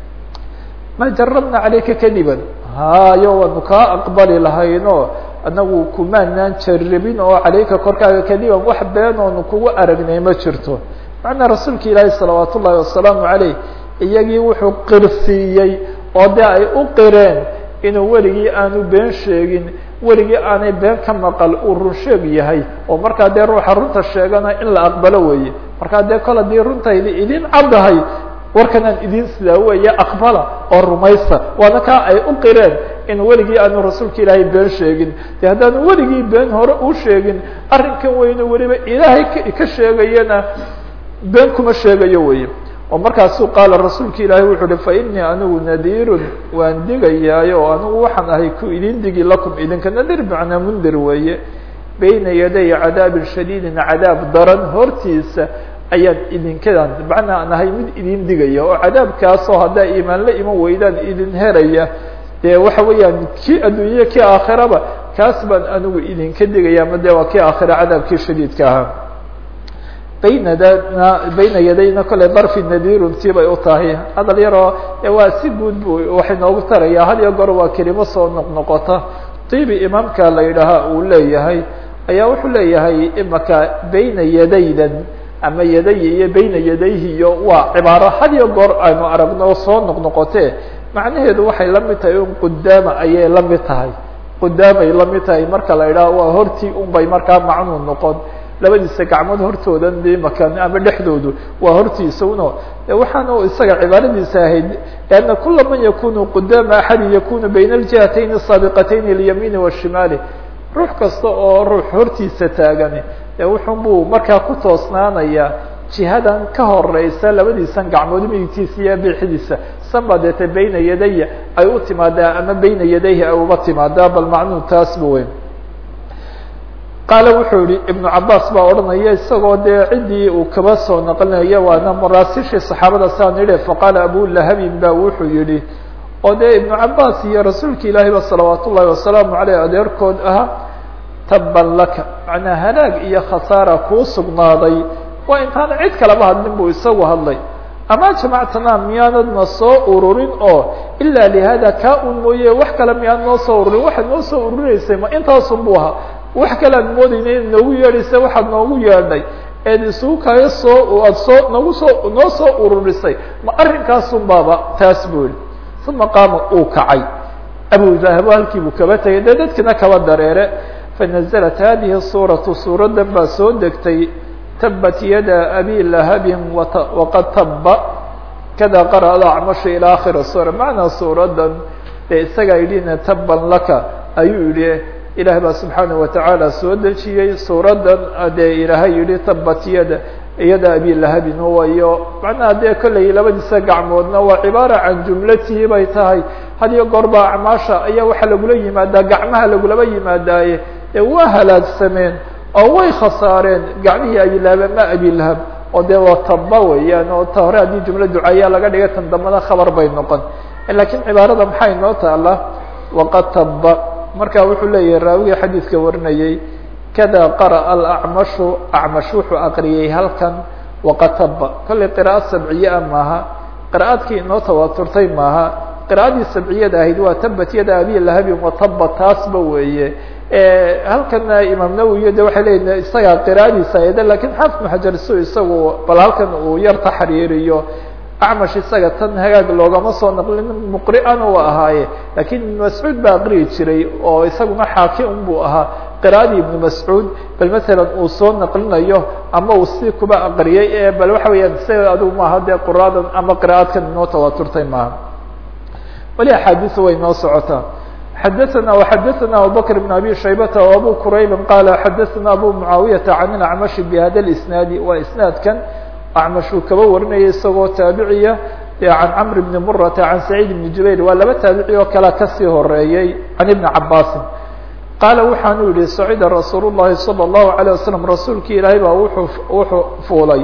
ma jarabna calayka kadiban hayo waanu kaa aqbali lahayno anagu kumaanaan jarabin oo calayka korkaaga kadiban wax been oonu kugu aragnay ma jirto macnaa rasuulka ilaahi salawaat ullahi wasalaamu caleyh iyagii wuxuu qirsiiyey oo dee ay u qireen inuu weligii aanu been sheegin weligii aanay been ka maqal uu run sheeg yahay oo markaa dee ruuxa runta sheegana in la aqbalo weeye markaa dee kol haddii runtaydi idin caddahay warkanaan idin sidaa weeye aqbala oo rumaysta waana kaa ay u qireen in weligii aanu rasuulka ilaahay been sheegin de haddaanu weligii been hore u sheegin arrinkan weyne weliba ilaahay ka sheegayana been kuma sheegayo weye oo markaasuu qaala rasuulka ilaahay wuxuu uhi fa inii anigu nadiirun waan digayaayo oo anigu waxaan ahay ku idin digi lakum idinka nadir macnaa mundir weeye bayna yaday cadaabin shadiidin cadaab daran hortiisa ayaan idinkadan macnaa aan ahay mid idin digaya oo cadaabkaasoo haddaa iimaan la iman weydaan idin heraya dee waxa weeyaan kii adduunya kii aakhiraba kaas baan anigu idinka digaya ama de waa kii aakhira cadaabkii shadiidka ahaa baynadana bayna yadayna kole darfi nadirun tii bay u tahay hadal yaroo waa si guud bu waxay noogu taraya had iyo goor waa kelimo soo noqnoqota tibi imaamka la yidhaaha uu leeyahay ayaa wuxuu leeyahay imaka bayna yadaydan ama yadaya iyo bayna yadayhi iyo waa cibaaro had iyo goor aynu aragno soo noqnoqote macnaheedu waxay la mid tahay un qudaama ayay la mid tahay qudaamay la mid tahay marka la idhaha waa hortii un bay markaa macnuu noqon labadiisa gacmood hortoodan de makan ama dhexdoodu waa hortiisa uno waxaana isaga cibaaradiisa ahayd لأnna kula man yakunu qudaama axadi yakunu bayna اljihatayn الsaabiqatayn اlyamiini والshimaali ruux kasta oo ruux hortiisa taagan wuxun buu markaa ku toosnaanaya jihadan ka horeysa labadiisan gacmood midigtiisa iyo bixidiisa sanba deete bayna yadaya ay u timaadaa ama bayna yadayhi ay uba timaadaa bal macnuu taas ba weyn qaale wuxuu yihi ibnu cabaas baa odhanaya isagoo dee ciddii uu kaba soo naqlinaya waana maraasishii saxaabada saan yidhi faqaala abulahabin ba wuxuu yihi oo dee ibnu cabaas iyo rasuulka ilaahi ba salawaat ullahi wasalaamu aleyh adeerkood ahaa taban laka macnaa halaag iyo khasaara kuu sugnaaday waa intaan cid kalaba hadlin buu isagu hadlay ama jamactana miyaanadna soo ururin oo ilaa lihada kaa un mooye wax kale miyaad noo soo ururin waxaad noo soo ururineysay ma intaasun bu ahaa wax kale ad moodeyna in noogu yeedhaysa waxaad noogu yeedhay eed isugu kayo soo aad soo nagu soo noo soo ururisay ma arrinkaasun baaba taas buu yihi uma qaama uu kacay abu dahabo halkii buu kaba tegay dee dadkina kaba dareere fanaزlat hadihi suuratu suuradan baa soo degtay tabat yada abi lahabin waqad taba kada qara'da acmasha ilى akhiri suura macnaa suuradan dee isagaa yidhina taban laka ayuu yihi ilaah baa subxaanaه watacaala soo dejiyey suuradan dee ilaahay yihi tabat yada yada abi lahabin wayo macnaha dee kolley labadiisa gacmoodna waa cibaara can jumlatihi bay tahay had iyo goor baa acmaasha ayaa waxaa lagula yimaadaa gacmaha lagulaba yimaadaaye ee waa halaagsameen oo way khasaareen gacmihii abilahab ama abilahab oo dee waa taba weeyaan oo ta hore haddii jumla ducayaa laga dhigay tan dambana khabar bay noqon lakiin cibaarada maxay noo taala waqad taba marka wuxuu leeyahay raawigii xadiidka warinayey kada qara'a alacmashu acmash wuxuu aqriyey halkan waqad taba kollay qira'ad sabciye a maaha qira'aadkii inoo tawaaturtay maaha qira'adii sabciyada ahayd waa tabat yada abi lahabin wataba taasba weeye halkana imaam nawowi de waxay leeyihin isagaa qira'adiisa ayada lakin xaafid ibnu xajar su isagu bal halkan uu yar taxriiriyo acmash isaga tan hagaag loogama soo naqlin muqri'ana u ahaaye lakin ibnu mascuud baa aqriyi jiray oo isaguna xaakim buu ahaa qira'adii ibnu mascuud bal masalan uu soo naqlinayo ama uu si kuba aqriyay ee bal waxa weeyaan isaga adigu maaha dee quraadan ama qira'aadkan inoo tawaturtay maaha wali axaadiisu way noo socotaa xadaثna وxadaثna abubakr بn abi shaybata و abu qurayb qala xadaثna abu mucaawiyaةa can اlacmashi bhada اisnaadi waa isnaadkan acmash uu kaba warinaya isagoo taabiciya can camr bni murata can saciid bni jubayr waa laba taabici oo kale kasii horeeyey can ibni cabaasin qaala waxaanu yihi sacida rasuul الlahi salى الlahu عalيه waslm rasuulki ilaahay baa wuxuu wuxuu fuulay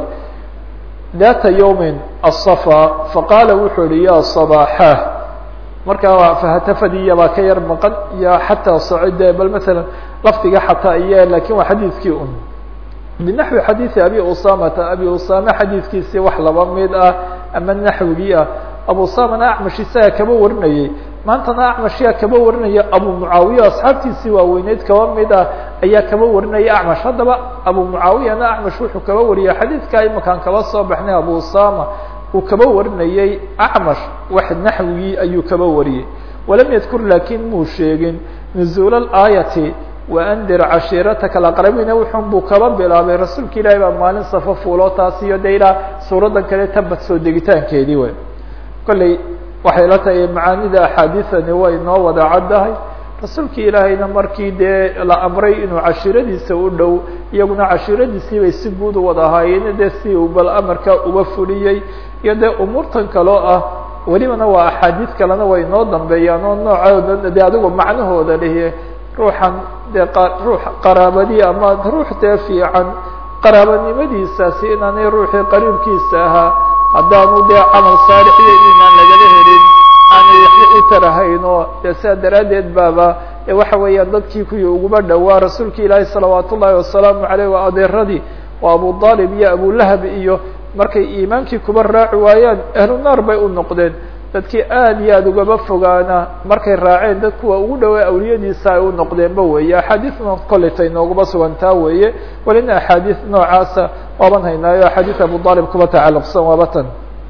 data ywmi aلصفا faqaala wuxuu yihi ya صbاxah markaa fahatafadiya baa ka yar maqan iyo xataa sacide bal maala lafdiga xataa iyo lakin waa xadiidkii un binaxwi xadiidi abi usamata abi usame xadiidkiisii wax laba mid ah ama naxwigii ah abu usamana acmash isaga kaba warinayey maantana acmashyaa kaba warinaya abu mucaawiya asxaabtiisii waaweyneyd kaba mid ah ayaa kaba warinaya acmash haddaba abu mucaawiyana acmash wuxuu kaba wariyay xadiidkaa imakaan kaba soo baxnay abu usama uu kaba warinayey acmash wax naxwigii ayuu kaba wariyey walam yadkur lakin muu sheegin nuzuul aayati waandir cashiirataka alaqrabiina wuxun buu kaba bilaabay rasuulka ilaahi baa maalin safo fuulo taas iyo de ilaa suuradan kale tabad soo degitaankeedii wey kolley waxay la tahay macaanida axaadiisani way noo wada caddahay rasuulka ilaahayna markii dee la amray inuu cashiiradiisa u dhow iyaguna cashiiradiisii bay si guud u wada ahaayeen dee si uu bal amarka uga fuliyey iyo dee umuurtan kaloo ah welibana waa axaadiis kalena way noo dambeeyaan oo noocooda de adigu macnahooda lihi ruuxan dee ruux qaraabadii ama ruux dee fiican qaraabanimadiisaasi inaanay ruuxii qariibkiisa ahaa haddaanu dee camal saalix iyo iimaan lagala helin aanay waxba u tarahayn oo dee sidaa daraaddeed baaba waxa weeyaan dadkii kuwii uguba dhowaa rasuulka ilaahi salawaat ullaahi wasalaamu aleyh waa adeeradii waa abu aalib iyo abulahab iyo markay iimaankii kuba raaci waayaan ahlu naar bay u noqdeen dadkii aad iyo aad ugaba fogaana markay raaceen dad kuwa ugu dhawaa awliyadiisa ay u noqdeenba weeye axaadiisna koletay noogaba sugantaa weeye walina axaadiis noocaasa waaban haynaayo axaadiis abu aalib kuba tacalluqsan waaba tan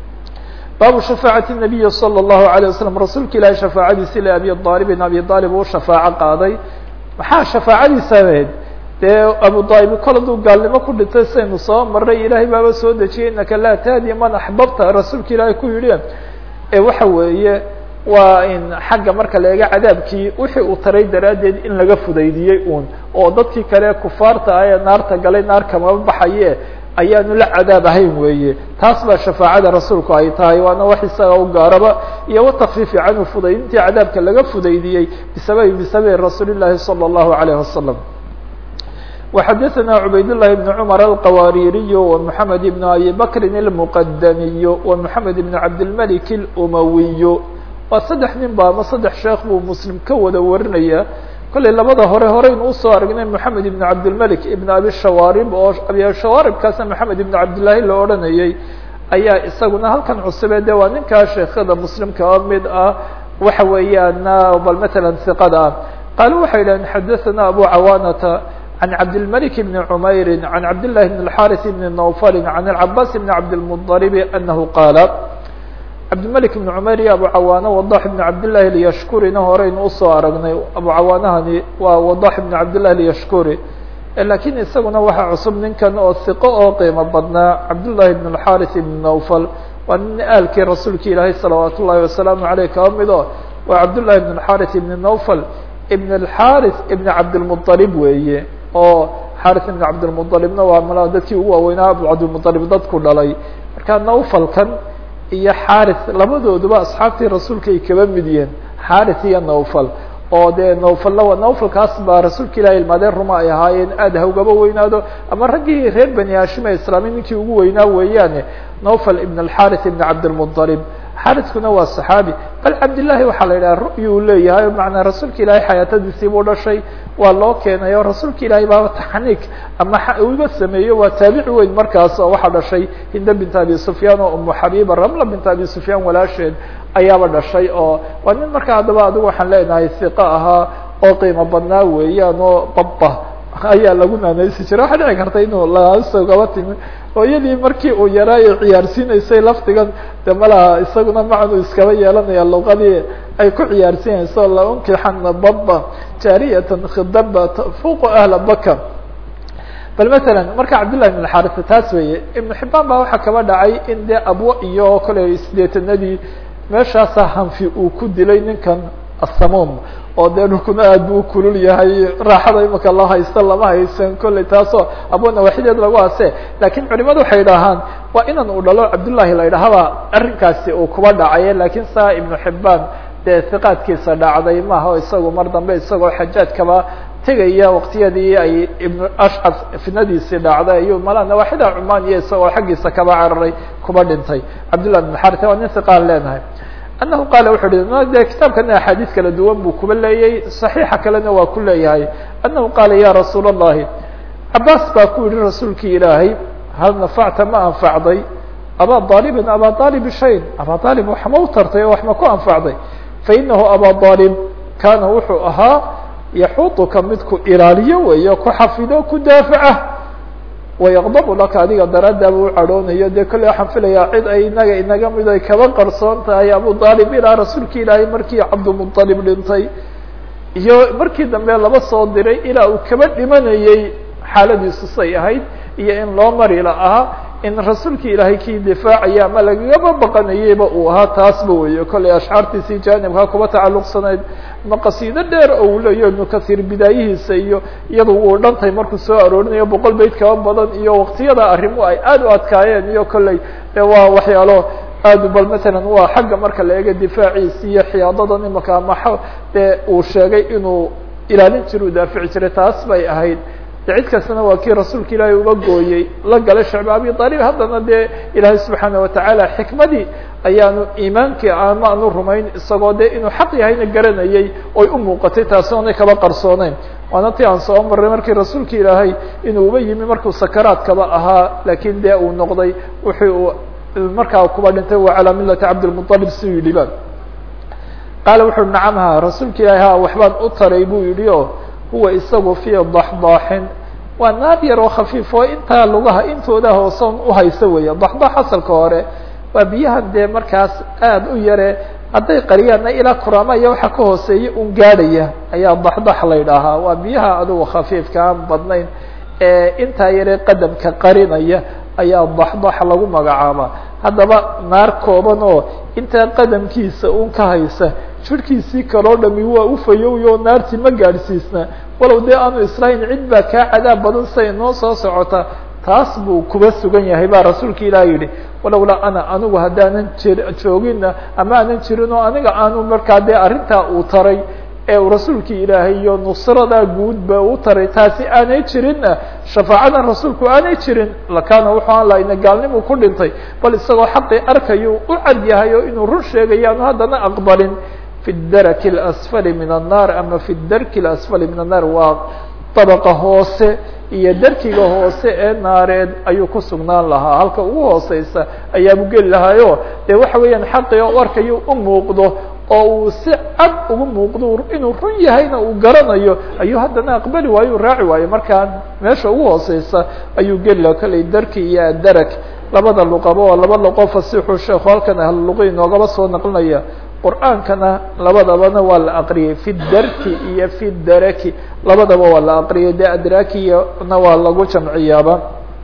baabu shafaacati الnabiyi salى الlahu عalيه waslm rasuulka ilaahi shafaacadiisi le abi aalibin abi aalib uu shafaaco qaaday maxaa shafaacadiisa ahayd dee abu aalib kol aduu gaalnimo ku dhintay saynu soo maray ilaahay baaba soo dejiyay inaka laa tahdi man axbabta rasuulka ilaahay ku yidhi ee waxa weeye waa in xagga marka la eega cadaabkii wixii uu taray daraaddeed in laga fudaydiyey uun oo dadkii kale kufaarta ah ee naarta galay naar kamaba baxaye ayaanu la cadaab ahayn weeye taas baa shafaacada rasuulku ay tahay waana wax isaga u gaaraba iyo watakfiifi canhu fudaydintii cadaabka laga fudaydiyey bisababi bisababi rasuuli llahi salى الlahu عalيه wasalam وxadثna عubayd للhi بن cmر الqwاririي ومحamed بن أbي bkri المqdmiي ومحamed بن cabdالملك الأmawiy waa saddex nin ba ama saddex sheekh buu mslim ka wada warinaya kollay labada hore horeynu usoo aragnay محamed بن cabdالملك iبn abi shawaarib oo abi shawaaribkaasna محamed iبn cabdالlahi la odhanayey ayaa isaguna halkan cusube de waa ninkaa sheekada mslim kaba mid ah waxa weeyaan bal mثalا ثiqada ah qaalu waxay dhaheen xadaثna abu cawaanata عن cبدالملك بن عمyر عن cبدالله بن الحارث بن نوفل عن العباس بن cبدالمطلب أنه qاaل cبدالملك بن عمyر iyo أبو cawاnة وضاح بن cبداللahi اليشhكurina horeynu usoo aragnay أبو cawاnahani waa وضاح بن cبداللahi اليشhكuri lakiن isaguna waxa cusub ninkan oo ثiqo oo qiimo badnaa cبداللahi بن الحارث بن نوفل waa nin aalkii rasuulka ilaahay صلaوaaت الlahi وaسلام عaليه kaba mido waa cبداللahi بن الحارث بن نوفل بن الحارث بن cبدالمطلب weeye oo xarث بن cabdالمطلبna waa m dadkii ugu waaweynaa abu cabdالمطلب dadku dhalay marka nawfalkan iyo xarث labadooduba asxaabtii rasuulka ay kaba mid yihiin xarث iyo nawfal oo dee nawfalna nawfalkaas baa rasuulka ilahi ilmaadeen ruma ay ahaayeen aad ha ugaba weynaado ama raggii reer bani hashim ee islaami ninkii ugu weynaa weeyaane nawfal ibn الxarث ibn cabdالمطلب xariskuna waa صaxaabi bal cabdillaahi waxaa la yidhaha ru'yu u leeyahay macnaa rasuulka ilaahay xayaatadiisii buu dhashay waa loo keenay oo rasuulka ilaahay baaba taxniik ama uga sameeyo waa taabici weyn markaas oo waxaa dhashay hinda bint abi sufyaan oo umu xabiiba ramla bint abi sufyaan walaasheed ayaaba dhashay oo waa nin markaa haddaba adigu waxaan leenahay hiqa ahaa oo qiimo badnaa weeyaan oo baba ayaa lagu naanaysi jira waxaa dhici karta inuu laasogaba timi hooyadii markii uu yaraa ay ciyaarsiinaysay laftigan de malaha isaguna macnu iskaba yeelanaya luqadii ay ku ciyaarsiinayso launkixana baba jaariyatan khidaba fuqu ahla baka bal masalan marka cabdillahi ibn xarisa taas weeye ibnu xibaan baa waxaa kaba dhacay in dee abwo iyo kale sideetanadii meeshaasa hanfi uu ku dilay ninkan asamuum oo dee dhulkuna aad bu ukulul yahay raaxada imika la haysto lama haysan kolley taasoo abo nawaaxideed lagu ase lakin culimadu waxay idhaahaan waa inan uu dhalo cabdullahi la idhahaba arrinkaasi uu kuba dhacaye lakin saa ibnu xibaan dee hiqaadkiisa dhacday maaha o isagu mar dambe isagoo xajaajkaba tegaya waqtiyadii ay ibnu ashcaf fitnadiisii dhacday ayuu mala nawaaxida cumaan iyo isagoo xaggiisa kaba cararay kuba dhintay cabdullah ibn xarita waa nin hiqaan leenahay anahu qaala wuxu uhi de kitaabkana axaadiis kala duwan buu kuba leeyay صaxiixa kalena waa ku leeyahay anahu qaala ya rasuul الlahi cabaas baa ku yihi rasuulkii ilaahay hal nafacta ma anfacday abaa aalibin abaa aalib shayn abaa aalib wax ma u tartay oo wax ma ku anfacday fainahu abaa aalib kaana wuxuu ahaa yaxuuطuka midku ilaaliyo weeyo ku xafido ku daafaca wayaqdabu laka adiga daraadaaba u cadhoonayo dee kolley waxaan filayaa cid ay inaga inaga mid ay kaba qarsoon tahay abu aalib ilaa rasuulka ilaahay markii cabdumuطalib dhintay iyo markii dambe laba soo diray ilaa uu kaba dhimanayey xaaladiisu say ahayd iyo in loo mari la ahaa in rasuulka ilaahay kii difaacaya ama lagagaba baqanayeyba uu ahaa taasba weyo kolley ashcaartiisii jaanibkaa kuba tacalluqsanayd ma qasiido dheer oo uu leeyo ibnu kasiir bidaayihiisa iyo iyadu uu dhantay markuu soo aroorinayo boqol bayt kaba badan iyo waqtiyada arrimu ay aad u adkaayeen iyo kolley de waa waxyaalo aad bal matalan waa xagga marka la eego difaaciisi iyo xiyaadadan imaka ama dee uu sheegay inuu ilaalin jira u daafici jiray taas bay ahayd de cid kastana waa kii rasuulka ilaahay uga gooyey la galay shacbi abi aalib haddana dee ilaahay subxaana watacaala xikmadii ayaanu iimaankii ama aanu rumayn isagoo de inuu xaq yahayna garanayay oy u muuqatay taasi oonay kaba qarsooneyn waana ti aan soo maray markii rasuulka ilaahay inuu uba yimi markuu sakaraadkaba ahaa lakin de uu noqday wixii uu markaa kuba dhintay wa calaa milati cabdilmuطalib si u yidhi ba qaala wuxu nacam ha rasuulka ilaahay ha waxbaan u taray buu yidhi o huwa isagu fii daxdaaxin waa naar yar oo khafiif oo intaa lugaha intooda hoosoon uhaysa weeye daxdaax asalka hore waa biyahan dee markaas aada u yare hadday qariyaanna ilaa kuraama iyo waxa ka hooseeya un gaadhaya ayaa daxdax la ydhaahaa waa biyaha adugu khafiifka aan badnayn ee intaa yare qadamka qarinaya ayaa daxdax lagu magacaabaa haddaba naar kooban oo intaa qadamkiisa un ka haysa jirkiisii kaloo dhami waa ufayowyo oo naartii ma gaadhsiisna walow dee aanu islahayn cid baa kaa cadaab badan say noo soo socota taas buu kuba sugan yahay baa rasuulka ilaah yidhi walowlaa ana anigu haddaanan jir joogina ama aanan jirin oo aniga aanu markaa dee arrintaa uu taray ee uu rasuulka ilaahay iyo nusradaa guudba u taray taasi aanay jirinna shafaacadan rasuulku aanay jirin lakaana wuxuu aan lahayna gaalnimu ku dhintay bal isagoo xaqii arkayo u cad yahay oo inuu run sheegayo aanu haddana aqbalin fi daraki اlasfali min annaar ama fi darki اlasfali min annaar waa dabaqa hoose iyo darkiga hoose ee naareed ayuu ku sugnaan lahaa halka ugu hooseysa ayaabu geli lahaayo dee waxa weeyaan xaqii u arkayo u muuqdo oo uu si cad ugu muuqdo inuu run yahayna uu garanayo ayuu haddana aqbali waayo u raaci waayo markaa meesha ugu hooseysa ayuu geli laha kolley darki iyo adarag labada luqaba oo laba luqo fasixu sheekhu halkan ahluluqi inoogaba soo naqlinaya qur'aankana labadabana waa la aqriyay fi darki iyo fi daraki labadaba waa la aqriyay de adrakiyana waa lagu jamciyaaba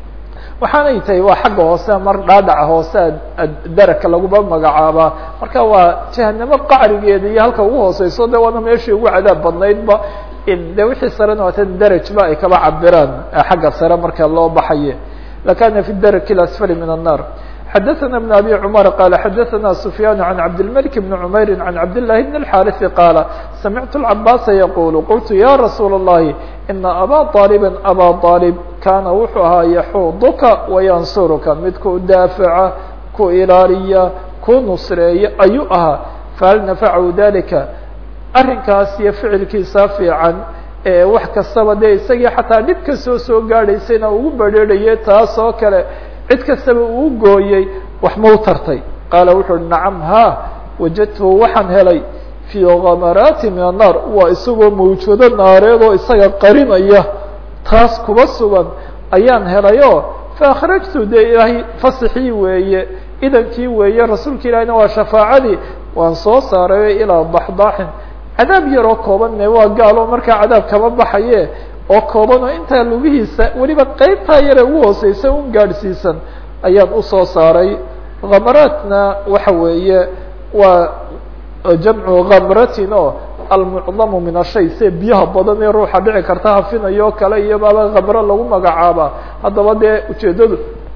waxaanay tahay waa xagga hoose mar dhaadhaca hoose daraka laguba magacaabaa marka waa jahanamo qacrigeeda iyo halka ugu hooseyso de waana meeshii ugu cadaab badnaydba de wixii sarena waata darajba ay kaba cabiraan xagga sare marka loo baxaye lakana fi daraki اasfali min الnar xadaثna بن abي cmar qala xadaثna سfyaan عan cabdالmلك بn cmayr عan cabdاللahi بn الxاriث qaala samictu الcabاsa yqul qultu ya rasuul الlahi ina abا طاalبa abا طاalب kana wuxuu ahaa yaxuduka wayansuruka midku daafaca ku ilaaliya kuu nusreeyo ayuu ahaa fahal nafacahu dalika arrinkaas iyo ficilkiisa fiican wax kastaba dee isagii xataa dhib kastoo soo gaadhaysayna ugu badrheerhayay taas oo kale cid kastaba uu gooyey wax mau tartay qaala wuxu uhi nacam ha wajadtuhu waxaan helay fii kamaraati min annaar waa isagoo mawjado naareed oo isaga qarinaya taas kuba sugan ayaan helayo faakhrajtu dee ilaahay fasixii weeye idankii weeye rasuulka ilaahina waa shafaacadii waan soo saaray ilaa daxdaaxin cadaab yaroo koobanne waa gaalo markaa cadaab kama baxaye oo kooban oo intaa lugihiisa weliba qeybtaa yare ugu hooseysa un gaadhsiisan ayaan usoo saaray kamaraatna waxa weeye waa jamcu kamratin oo almucdamu min ashay se biyaha badan ee ruuxa dhici karta hafinayo o kale iyo baaba kamro lagu magacaaba haddaba dee ujeedadu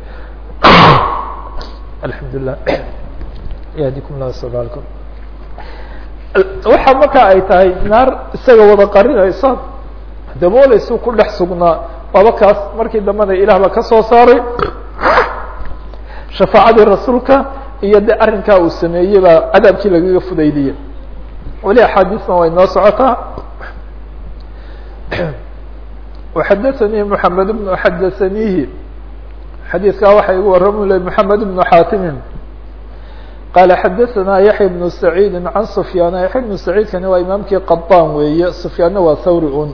alxamdulilah yahdikum lah sbalkum waxa marka ay tahay naar isaga wada qarinaysa dabooleysu ku dhex sugnaa waaba kaas markii dambena ilaah ba ka soo saaray shafaacadii rasuulka iyo de arrinkaa uu sameeyey baa cadaabkii lagaga fudaydiyey weli axaadiisna way noo socotaa وxadaثnii mحamed بن xadaثanihi xadiidkaa waxa igu warami lay mحamed بن xaatimin qala xadaثna yaحya بن سacيidi can سfyaan yaحya بن سacيidkani waa imaamkii qaطan weeye سfyaanna waa thawri un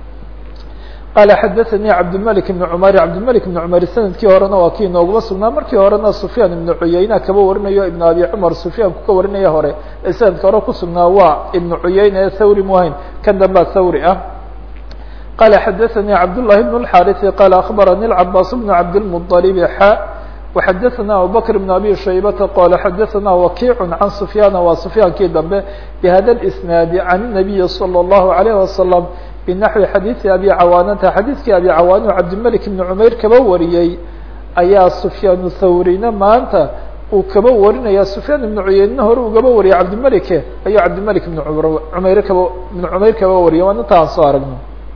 qala xadaثnii cabdالmلك بن cmar cabdالmلك بن cmar sanadkii horena waa kii nooguma sugnaa markii horena سfyaan iبn cuyayna kaba warinayo iبn abi cmar سfyaanku ka warinaya hore ee sanadka hore kusugnaa waa iبn cuyayna ee thawri muhayn kan dambaa thawri ah qala xadaثnii cabdاللahi بن الxاriثi qala aخbaranii الcabaas بن cabdالمطلب xa وxadaثna abubكر بن abi shaybata qala xadaثna wakiic can سfyana waa سfyaankii dambe bhada الإsnaadi can النabiyi slى الlahu عalيه wasaلم bnaxwi xadiiثi abi cawaanata xadiidkii abi cawaano cabdimلك بn cmayr kaba wariyey ayaa سfyaan thawrina maanta uu kaba warinaya سfyaan iبn cuyeynna hore ugaba wariyay cabdimلke ayuu cabdimلك بn mayr kaba بn cmayr kaba wariyay waan inta aan soo aragno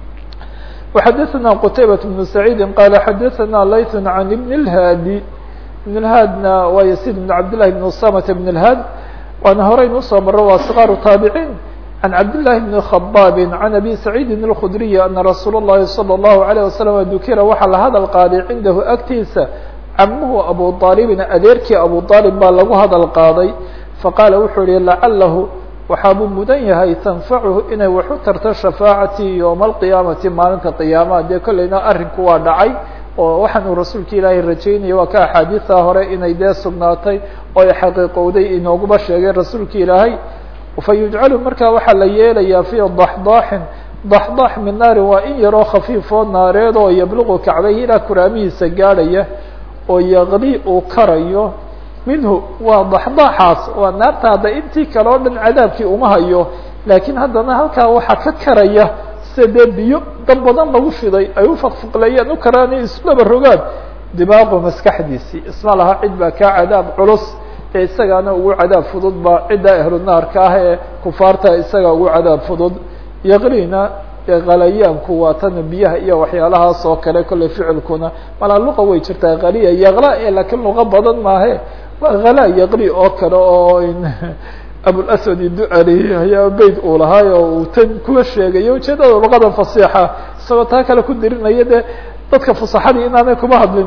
وxadaثna qtaybaة بن سacيidi qala xadaثna layث عan بn الhاadi بن الhاadna waa yسيd بن cabdاللahi بن usamة بن الhاad waana horeynu usoo maro waa صغاar taaبعيn عن cبد اللh بن خباb عن أbي سعيidi الخdري أنa رasuul الlahi صلى الله عليه وسلم dukira waxaa la hadal qaaday cindahu agtiisa camuhu abu طاaلبin adeerkii abu طاaلب baa lagu hadal qaaday faqaala wuxuu yihi lacalahu waxaabuu mudan yahay tanfachu inay wax u tarto shafaacatii yowma alqiyaamati maalinta qiyaamaha dee kolleyna arrinku waa dhacay oo waxaan uu rasuulka ilaahay rajaynaya waa ka axaadiisa hore inay dee sugnaatay oo ay xaqiiqowday inooguba sheegay rasuulka ilaahay fayujcalu markaa waxaa la yeelayaa fii daxdaaxin daxdaax min naarin waa in yaroo khafiifoo naareed oo yabluqu kacbayhi ilaa kuraamihiisa gaadhaya oo yaqli uu karayo minhu waa daxdaaxaas waa naarta hadda intii kale o dhan cadaabkii uma hayo laakiin haddana halkaa waxaa ka karaya sida dee biyo dab badan lagu fiday ay ufaqfuqleeyaan u karaanay islaba rogaan dimaaqu maskaxdiisii isma laha cid baa kaa cadaab culus ee isagaana ugu cadaab fudud ba cidda ahlu naarka ah ee kufaarta isaga ugu cadaab fudud yaqlina qalayaanku waa tan biyaha iyo waxyaalahaas oo kale kolley ficilkuna malaa luqa way jirtaa qaliya yaqla e laakiin luqa badan maahe waa khala yaqli oo kale oo abulaswad iducali ayaa beyt uu lahaay oo uu tan kuwa sheegayo ujeedada luqada fasixa isagoo taa kale ku dirinaya dee dadka fusaxadii inaanay kuma hadlin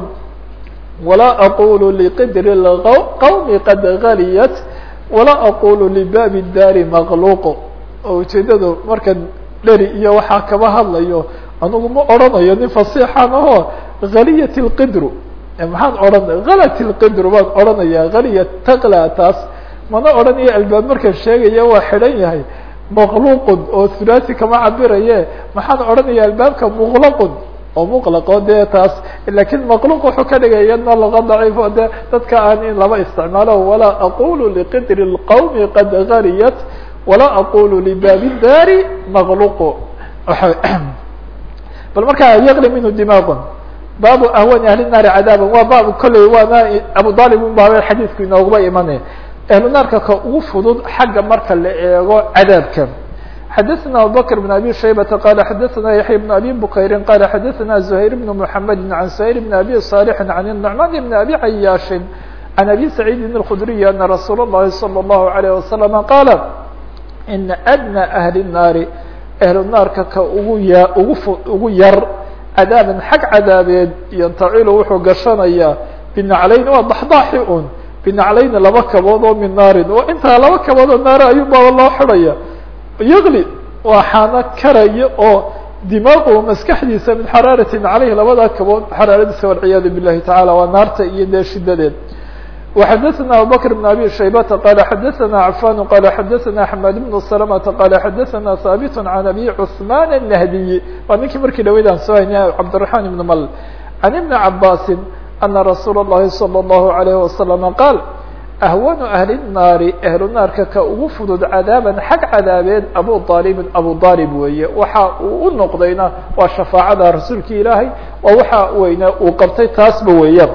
walaa aqulu liqidri qawmi qad galiyat walaa aqulu libaabi daari maqluuq oo ujeedadu markan dheri iyo waxaa kaba hadlayo anugu ma odrhanayo nin fasixan aho haliyat lqidru maxaan odhan halat lqidru baan odhanaya haliya taqla taas mana odhanayo albaab markan sheegaya waa xidhan yahay maqluqun oo thulaasi kama cabiraye maxaan odhanaya albaabka muqlaqun oo muqlaqo dee taas lakin maqluq wuxuu ka dhigaya na luqa daciif o de dadka aan in lama isticmaalo walaa aqulu liqidri اlqawmi qad galiyat walaa aqulu libaabi daari maqluqu bal markaa yaqli minhu dimaaqun baabu ahwani ahli naari cadaaban waa baab kolley waana abu dalib un baaba xadiidku inooguba imanaya ahlu naarka ka ugu fudud xagga marka la eego cadaabka xadaثna abubakr بn abi shaybata qala xadaثna yaحya بn abi bukayri qala xadaثna زuhayr بn mحamedi can sayr بn abi صالح can النucman بn abi cayaashi عن أbي سعيid الخdري أن رsuuل الlahi صلى الله عليه وسلم qاaل إن أdنى أهل الناar أهل الناarka ka ugu y ugu ugu yar cadاaبا xag cadaabeed yntacilu wuxuu gashanaya بنaclayn waa ضaxضاxi un بنaclayn laba kabood oo min naarin oo intaa laba kabood oo naar ayuu baba loo xidhaya yغli waa xaano karaya oo dimaagu maskaxdiisa min xaraaratin caleyh labadaa kabood xaraaradiisa walciyaadu bilahi tacala waa naarta iyo dee shidadeed وxadثna abubكر بن abي شhaybةa qala xadثna cafan qala xadثna حmad بن سلمةa qala xadثna haaبt عan abي cثman النهdiي waa ninkii markii dhaweydaan soo haynay cabdالرحman بن ml عan iبn cabasi أna rasuul الlahi صلى الlaه عليه وسلم qاal ahwanu ahli الnaari ahlu naarka ka ugu fudud cadaaban xag cadaabeed abu aalibin abu aalib weeye waxa uu u noqdayna waa shafaacada rasuulka ilaahay oo waxa weyne uu qabtay taasba weeyaan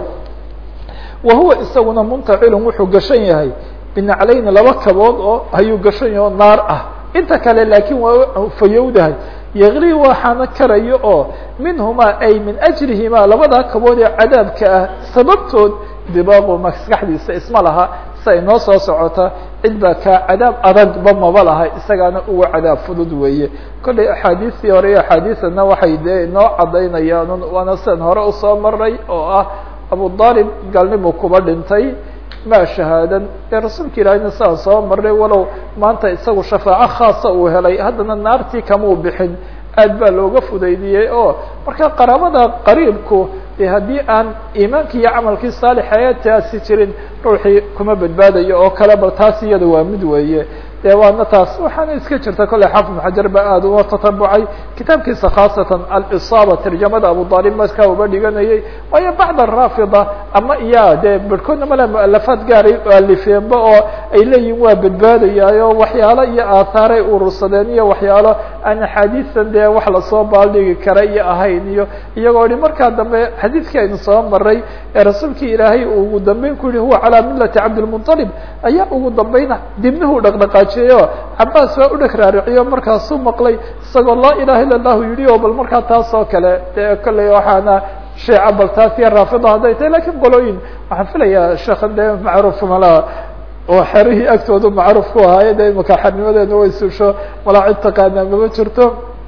wa huwa isaguna muntacilun wuxuu gashan yahay binaclayni laba kabood oo ayuu gashan yahay oo naar ah inta kale laakiin waa fayowdahay yaqli waxaana karayo oo minhumaa ay min ajrihimaa labadaa kabood ee cadaabka ah sababtood dibaaqu maskaxdiisa isma laha sa inoo soo socota cid baa kaa cadaab adagba maba laha isagaana uga cadaab fudud weeye kollay axaadiistii hore iyo axaadiisana waxay dee inoo cadaynayaan waana sidan hore usoo maray oo ah abu aalib galnimu kuba dhintay ma shahaadan ee rasuulka ilaahayna sidaan soo marnay walow maanta isagu shafaaco khaasa uu helay haddana naartii kamau bixin aad baa looga fudaydiyey oo marka qaraabada qariibku de haddii aan iimaankii iyo camalkii saalixa taasi jirin ruuxii kuma badbaadayo oo kale bal taas iyada waa mid weeye de waana taas waxaana iska jirta kolley xafid xajar ba aad uga tatabucay kitaabkiisa khaasatan alisaaba tarjamada abu aalib markaa uba dhiganayay waayo bacd araafida ama iya dee barhkoodna male mualafaad gaaray alifeenba oo ay leeyihin waa badbaadayaayo waxyaalo iyo aahaaray urursadeen iyo waxyaalo aan axaadiistan dee wax lasoo baaldhigi kara iyo ahayn iyo iyagoo hi markaa dambe xadiidkii aynu soo maray ee rasuulkii ilaahay uu ugu dambeyn ku yihi huwa calaa millati cabdilmuطalib ayaa ugu dambayna dibnuhu dhaqdhaqaajiyeyo cabaas waa u dheg raariciyo markaasuu maqlay isagoo laa ilaha illa allahu yihi oo bal markaa taas oo kale dee kolley waxaana sheeca bal taas iyo raafida hadday tahay lakiin qolooyin waxaan filayaa sheekhan dee macruuf malaha oo xerihii agtoodu macruuf ku ahaaye de imaka xernimadeena way suusho malaa cid taqaanaa mama jirto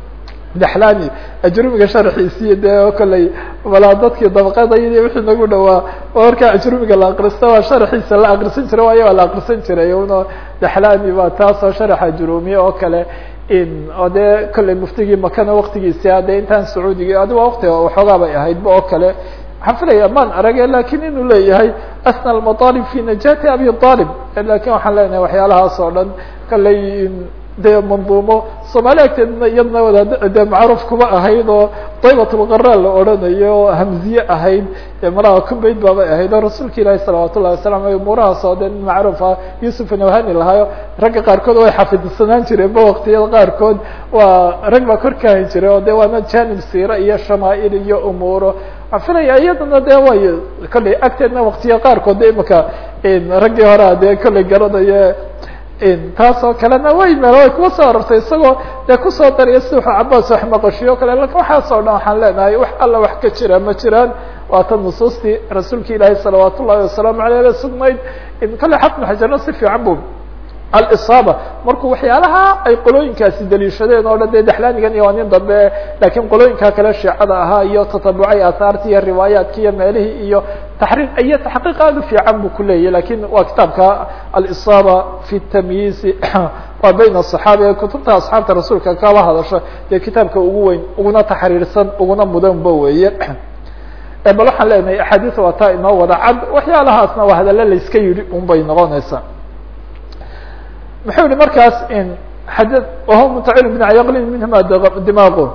daxlani ajrumiga sharxiisiyo dee kolley malaa dadkii dabaqadaydi wixii nagu dhawaa markaa ajrumiga la akristo waa sharxiisa la akrisan jiray waayo waa la akrisan jiray uno daxlani ba taasoo sharaxa jurumiye oo kale in oo dee kolley muftigii makana waktigiisi ade intaan sacuudiga adi waa waktiga waxoogaa bay ahaydba oo kale waxaan filaya maan arage lakin inuu leeyahay asna almaطalib fi najati abi alib lakin waxaan leenahay waxyaalahaas oo dhan kolley dee manduumo soomaali agteedna iyadna wadaad dee macruuf kuma ahayd oo daybatulqara la odhanayo oo hamziye ahayd malaha kumbayd baabay ahayd oo rasuulka ilaahi salawaat ullahi wasalam ay umuurahaas oo dee nin macruufa yusuf nawhani lahaayo ragga qaarkood way xafidsanaan jireen ba waktiyada qaarkood waa rag baa kor kahan jiray oo de waana janib siira iyo shamaail iyo umuuro waxaan filaya iyadana de way kolley agteedna waktiya qaarkood de imaka raggii horea dee kolley garanayo taas oo kalena way meel way kuwa soo arortay isagoo dee kusoo dariya si wuxuu cabaas wax maqashiyo o kale lakin waxaas oo dhan waxaan leenahay wax alla wax ka jira ma jiraan waa tan nusuustii rasuulka ilaahi salawaat ullahi wasalaamu aleyh la sugnayd kale xafnu xajarna si fiican bu alisaaba markuu waxyaalaha ay qolooyinkaasi daliishadeen oo dhan dee daxlaanigan iyo waa nin dambe lakiin qolooyinka kale sheecada ahaa iyo tatabucay aahaarti iyo riwaayaatki iyo meelihii iyo taxriir iyo taxqiiq aad u fiican bu kuleeyahy lakin waa kitaabka alisaaba fi tamyiizi waa bayn aصaxaabi ee kutubta asxaabta rasuulka kaba hadasho dee kitaabka ugu weyn uguna taxriirsan uguna mudanba weeye bal waxaan leenahay axaadiis waa taa inoo wada cad waxyaalahaasna waa hadallo layska yidhi un bay noqonaysaa muxuu yihi markaas xad wahuwa mutacil bn yaqlin minhuma dimaqu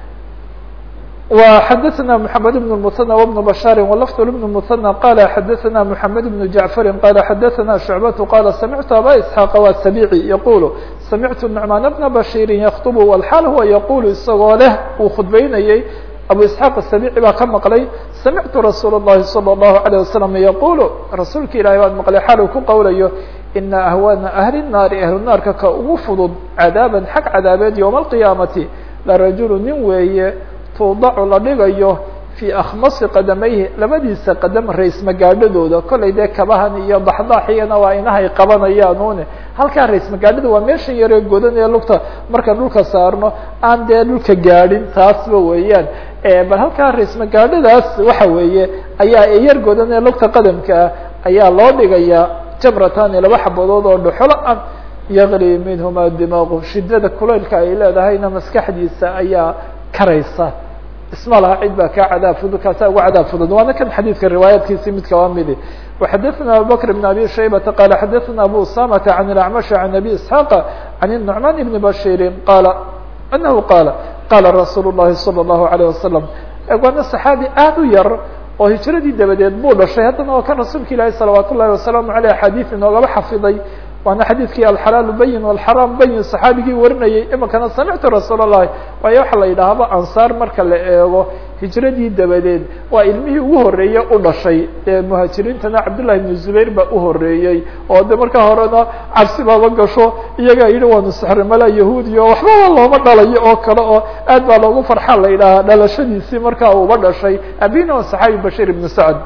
وxadثna محamed بن المثنى وبن بشhاr ولفظ بن المثنى qال xadثna محamed بن جعفr qال xadثna شعبة qال سمعت abا اسحاq والسبيعي يقول سمعت نعمان بن بشير يkطب والحاl huwa يقul isagoo leh uu khudbeynayey abu isxaaq asabici baa ka maqlay samictu rasuul الlahi salى الlahu عalيه wasalam yaqulu rasuulka ilahi baan maqlay xal uu ku qowlayo ina ahwana ahli الnaari ahlu naarka ka ugu fudud cadaaban xag cadaabeed yowma alqiyaamati larajulu nin weeye tuudacu la dhigayo fii akhmasi qadamayhi labadiisa qadam rays magaadhadooda kollay dee kabahan iyo baxdaaxiyana waa inahay qabanayaan une halkaa rays magaadhada waa meeshan yaree godan ee lugta marka dhulka saarno aan dee dhulka gaadhin taasba weeyaan bal halkaa rays magaadhadaas waxa weeye ayaa yar godan ee lugta qadamka ah ayaa loo dhigayaa jamratani laba xabadood oo dhuxolo ah yaqli minhuma dimaaqu shidada kulaylka ay leedahayna maskaxdiisa ayaa karaysa isma laha cid baa kaa cadaab fudud kaasa uga cadaab fudud waana kan xadiidka riwaayaadkiisi mid kaba midi وxadثna abubكر بن abي شhaybةa qال xadثna abu usamةa عan الأعمش عan أbي isحاq عan النعman بن bashيri qala أنahu qala qala rasuul الlahi صلى الlaهu عليه وasلم waana صaxaabi aad u yar oo hiجradii dabadeed buu dhashay haddana waa kan rasuulka ilaahi salawaat ullahi wasalaamu aleyh xadiid inoogaba xafiday waana xadiidkii alxalaalu bayin walxaraam bayin saxaabigii warinayay imikana samictu rasuul اllahi waayo waxaa la yidhaahaba ansaar marka la eego hijradii dabadeed waa ilmihii ugu horeeye u dhashay ee muhaajiriintana cabdullahi ibnu zubayr baa u horeeyey oo de markaa horena cabsi baaba gasho iyagaa yidhi waanu sexrimala yahuudiya o waxbaba looma dhalayo oo kale oo aad baa loogu farxaa la yidhaahaa dhalashadiisii markaa uba dhashay abina o saxaabi bashir ibnu sacd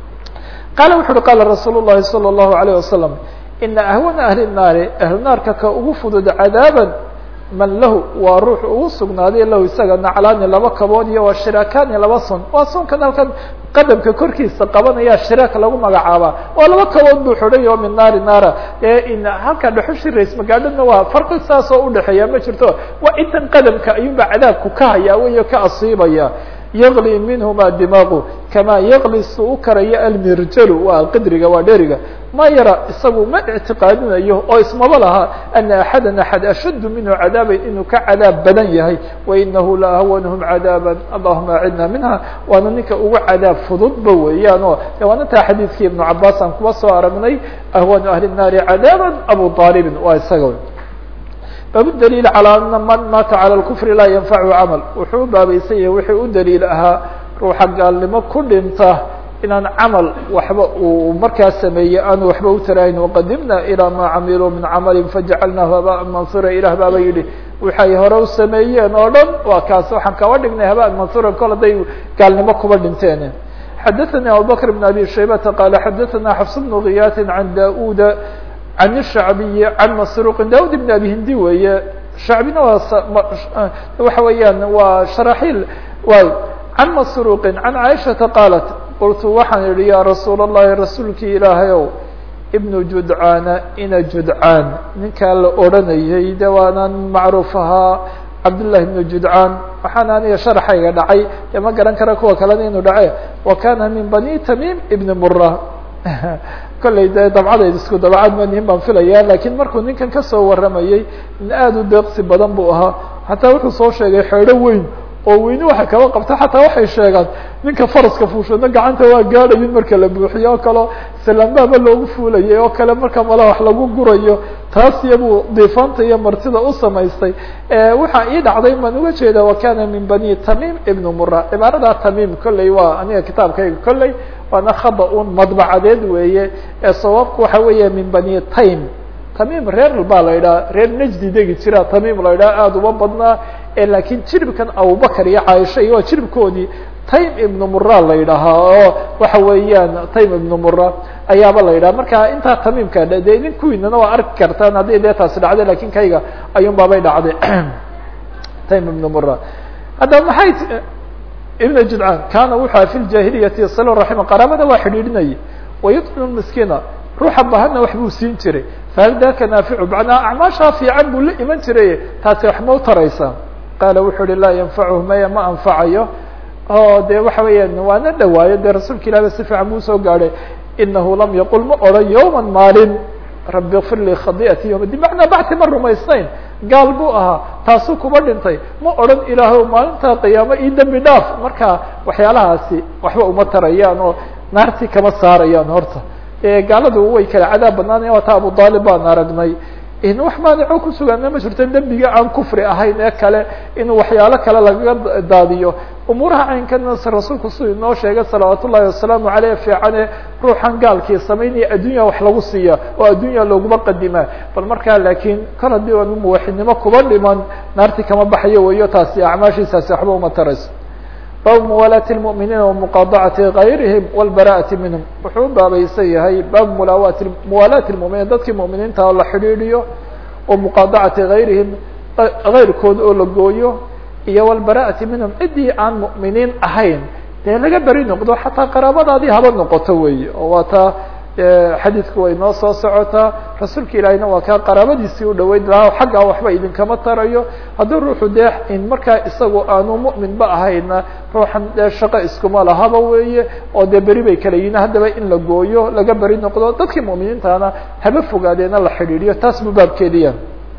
qaala wuxu uhi qaala rasuul llahi salى الlahu عalيه wasalam ina ahwana ahli الnaari ahlu naarka ka ugu fudud cadaaban man lahu waa ruux ugu sugnaaday lahu isaga naclaani laba kabood iyo waa shiraakani laba sun waa sunkan halkan qadamka korkiisa qabanaya shiraak lagu magacaabaa waa laba kabood buu xidhay oo min naari naara ee in halka dhuxushi rays magaadhana waa farqi saas oo udhexeeya ma jirto waa intan qadamka ayuunba cadaabku ka hayaa weyo ka asiibaya yaqli minhuma dimaaqu kamaa yaqli su u karaya almirjalu waa qidriga waa dheriga ma yara isagu ma ictiqaadinayo oo ismaba laha ana axada axad ashaddu minhu cadaaban inuu ka cadaab badan yahay wainahu la ahwanhum cadaaban allahuma acidna minha waana ninka ugu cadaab fududba weeyaan o waana taa xadiidkii ibnu cabaas aan kuba soo aragnay ahwanu ahli الnaari cadaaban abu aalibin waa isaga bab daliil calى ana man maata calى اkufri laa yanfachu camal wuxuu u baabaysan yahay wixii u daliil ahaa ruuxa gaalnimo ku dhinta inaan camal waxba uu markaa sameeyey aanu waxba u tarahayn waqadimna ilى ma camiluu min camali fajacalnahu habaan mansura ilah baaba yihi waxay hore u sameeyeen oo dhan waa kaas waxaan kaba dhignay habaan mansura kol haday gaalnimo kuba dhinteen xadaثnي abubakr بn abi shaybata qala xadaثna xfs bn kiyaati can da-uda عن الشhعبي عن مسروق داود بن أبي هندي weeye شhعبina waa waxa weeyaan waa شhراحيل عن مسروق عن عائشhaةa قالت قلت waxaan idhi ya رasuul اللhi رasuulkii ilaahay ow بن جudعاana ina جudعاan ninkaa la odranayay de waanaan macruuf ahaa cabdاللahi بن جudعاan waxaana aniga شharxayga dhacay de ma garan kara kuwa kalena inuu dhace وkana min بني تميم بن mرة kollay de dabcadeed isku dabcad manihin baan filaya lakiin markuu ninkan kasoo waramayey in aada u deeqsi badan buu ahaa xataa wuxuu soo sheegay xeedho weyn oo weyni waxa kaba qabta xataa waxay sheegaan ninka faraska fuushadna gacanta waa gaadhayin marka la buuxiyo oo kaleo salaambaaba loogu fuulayay oo kale marka mala wax lagu gurayo taas iyabuu diifaanta iyo martida u samaystay waxaa ii dhacday maan uga jeeda wakana min bani tamim ibn mura cibaarada tamim kolley waa aniga kitaabkayga kolley waana khada un madbacadeed weeye ee sawaabku waxa weeya min bani taym tamim reer baa la idhaha reer najdi degi jira tamim la idhaha aada uma badnaa lakiin jiribkan abubakar iyo caaisha iyo waa jiribkoodii taym ibnu mura la yidhaahaa oo waxa weeyaan taym ibnu mura ayaaba la yidhaha marka intaa tamimka de nin kuwiinana waa arki kartaan haddii dee taasi dhacday lakin kayga ayuun baabay dhacday taym ibnu mura hadda maxay ibn judcaan kana wuxua fi ljahiliyati sal raxima qaraabada waa xidhiidhinayay wayudcim miskiina ruuxa bahana wax buu siin jiray fahal daka naaficu macnaa acmaashaa fiican buu la iman jiray taasi wax ma u taraysaa qaala wuxuu uhi laa yanfachu maya ma anfacayo o de waxa weeyaan waana dhawaayo dee rasuulka ilah ba si fiican buu usoo gaadhay inahu lam yaqul ma odhan yowma maalin rabi kfir lii khadiati yom di macnaa bacti ma rumaysnayn gaal buu ahaa taasuu kuba dhintay ma odhan ilaahow maalintaa qiyaamo io dembi dhaaf marka waxyaalahaasi waxba uma tarayaan oo naartii kama saarayaan horta gaaladu way kala cadaab badnaanaya waata abu aalib baan aragnay wax maanico kusugaana ma jirto dembiga aan kufri ahayn ee kale inuu waxyaalo kale lagaga daadiyo umuuraha caynkanas rasuulku siduu inoo sheegay salawaat ullahi wasalaamu aleyh fiicane ruuxan gaalkii samaynaya addunya wax lagu siiya oo addunya looguma qadimaa bal markaa laakiin kal haddii aanu muwaxidnimo kuba dhiman naartii kama baxayo weyo taasi acmaashiisaasi waxba uma tarayso baabu muwaalaati اlmu'miniina wamuqaadacati gayrihim wاlbara'ati minhum wuxuu u baabaysan yahay baabu mulaawaati muwaalaati اlmuminiin dadkii mu'miniinta oo la xidhiidhiyo wa muqaadacati gayrihim gayrkood oo la gooyo iyo wlbara'ati minhum ciddii aan mu'miniin ahayn dee laga beri noqdo xataa qaraabadaadii haba noqoto weeye oo waa taa xadiidku way noo soo socotaa rasuulka ilaahiyna waa kaa qaraabadiisii u dhaweyn lahaa xaggaa waxba idinkama tarayo haddii ruuxu dee in markaa isagu aanu mu'minba ahayna ruuxan dee shaqo iskuma lahaba weeye oo dee beri bay kala yihin haddaba in la gooyo laga beri noqdo dadkii mu'miniintaana haba fogaadeena la xidhiidhiyo taas buu baabkeediya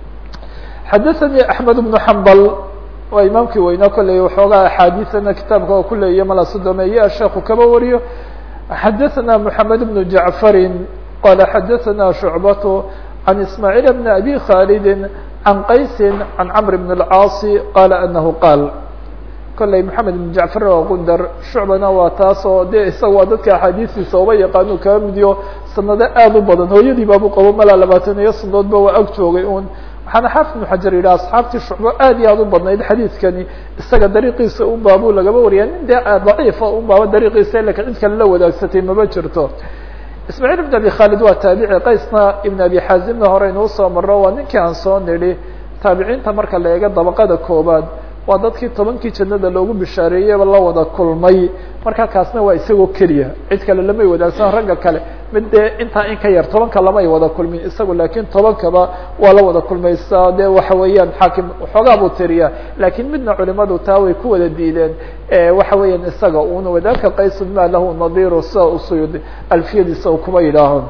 xadaثanii axmed bnu xambal waa imaamkii weynaa kolley waxoogaa axaadiisana kitaabka oo ku leeya mala sodomeeye sheekhu kaba wariyo xadaثna mحamed بن jaعfari qala xadaثna شhucbaة عan ismaaعiil bn abi khalidi عan qaysi عan cmr bn الcاaصi qala anahu qaal kolley mحamed بn jaعfar waa gundar shucbana waa taas oo de isaga waa dadka axaadiistiisa uba yaqaanu kaba midiyo sanado aad u badan hooyadii baabu qabo malaa labaatan iyo sanadoodba waa ag joogay un waxaana xaafid ibnu xajar yidhi asxaabtii shucbo aad iyo aad u badnayd xadiidkani isaga dariiqiisa un baabuu lagaba wariyaa nin dee daciifa un baaba dariiqiisa lakin cid kale la wadaagsatay maba jirto ismaaciil ibn abi khaalid waa taabici qaysna ibn abi xaazimna hore inuu soo maro waa ninkii aan soo nidhi taabiciinta marka la eego dabaqada koobaad waa dadkii tobankii jannada loogu bishaareeyeyba la wada kulmay marka kaasna waa isagoo keliya cid kale lamay wadaagsan ragga kale mid dee intaa in ka yar tobanka lamay wada kulmin isagu laakiin tobankaba waa la wada kulmaysaa dee waxa weeyaan xaakim waxoogaa buu tiriyaa laakiin midna culimadu taa way ku wada diideen waxa weeyaan isaga una wadalka qaysun ma lahu nadiru sida usuyud alfiyadiisa uu kuma yidhaaho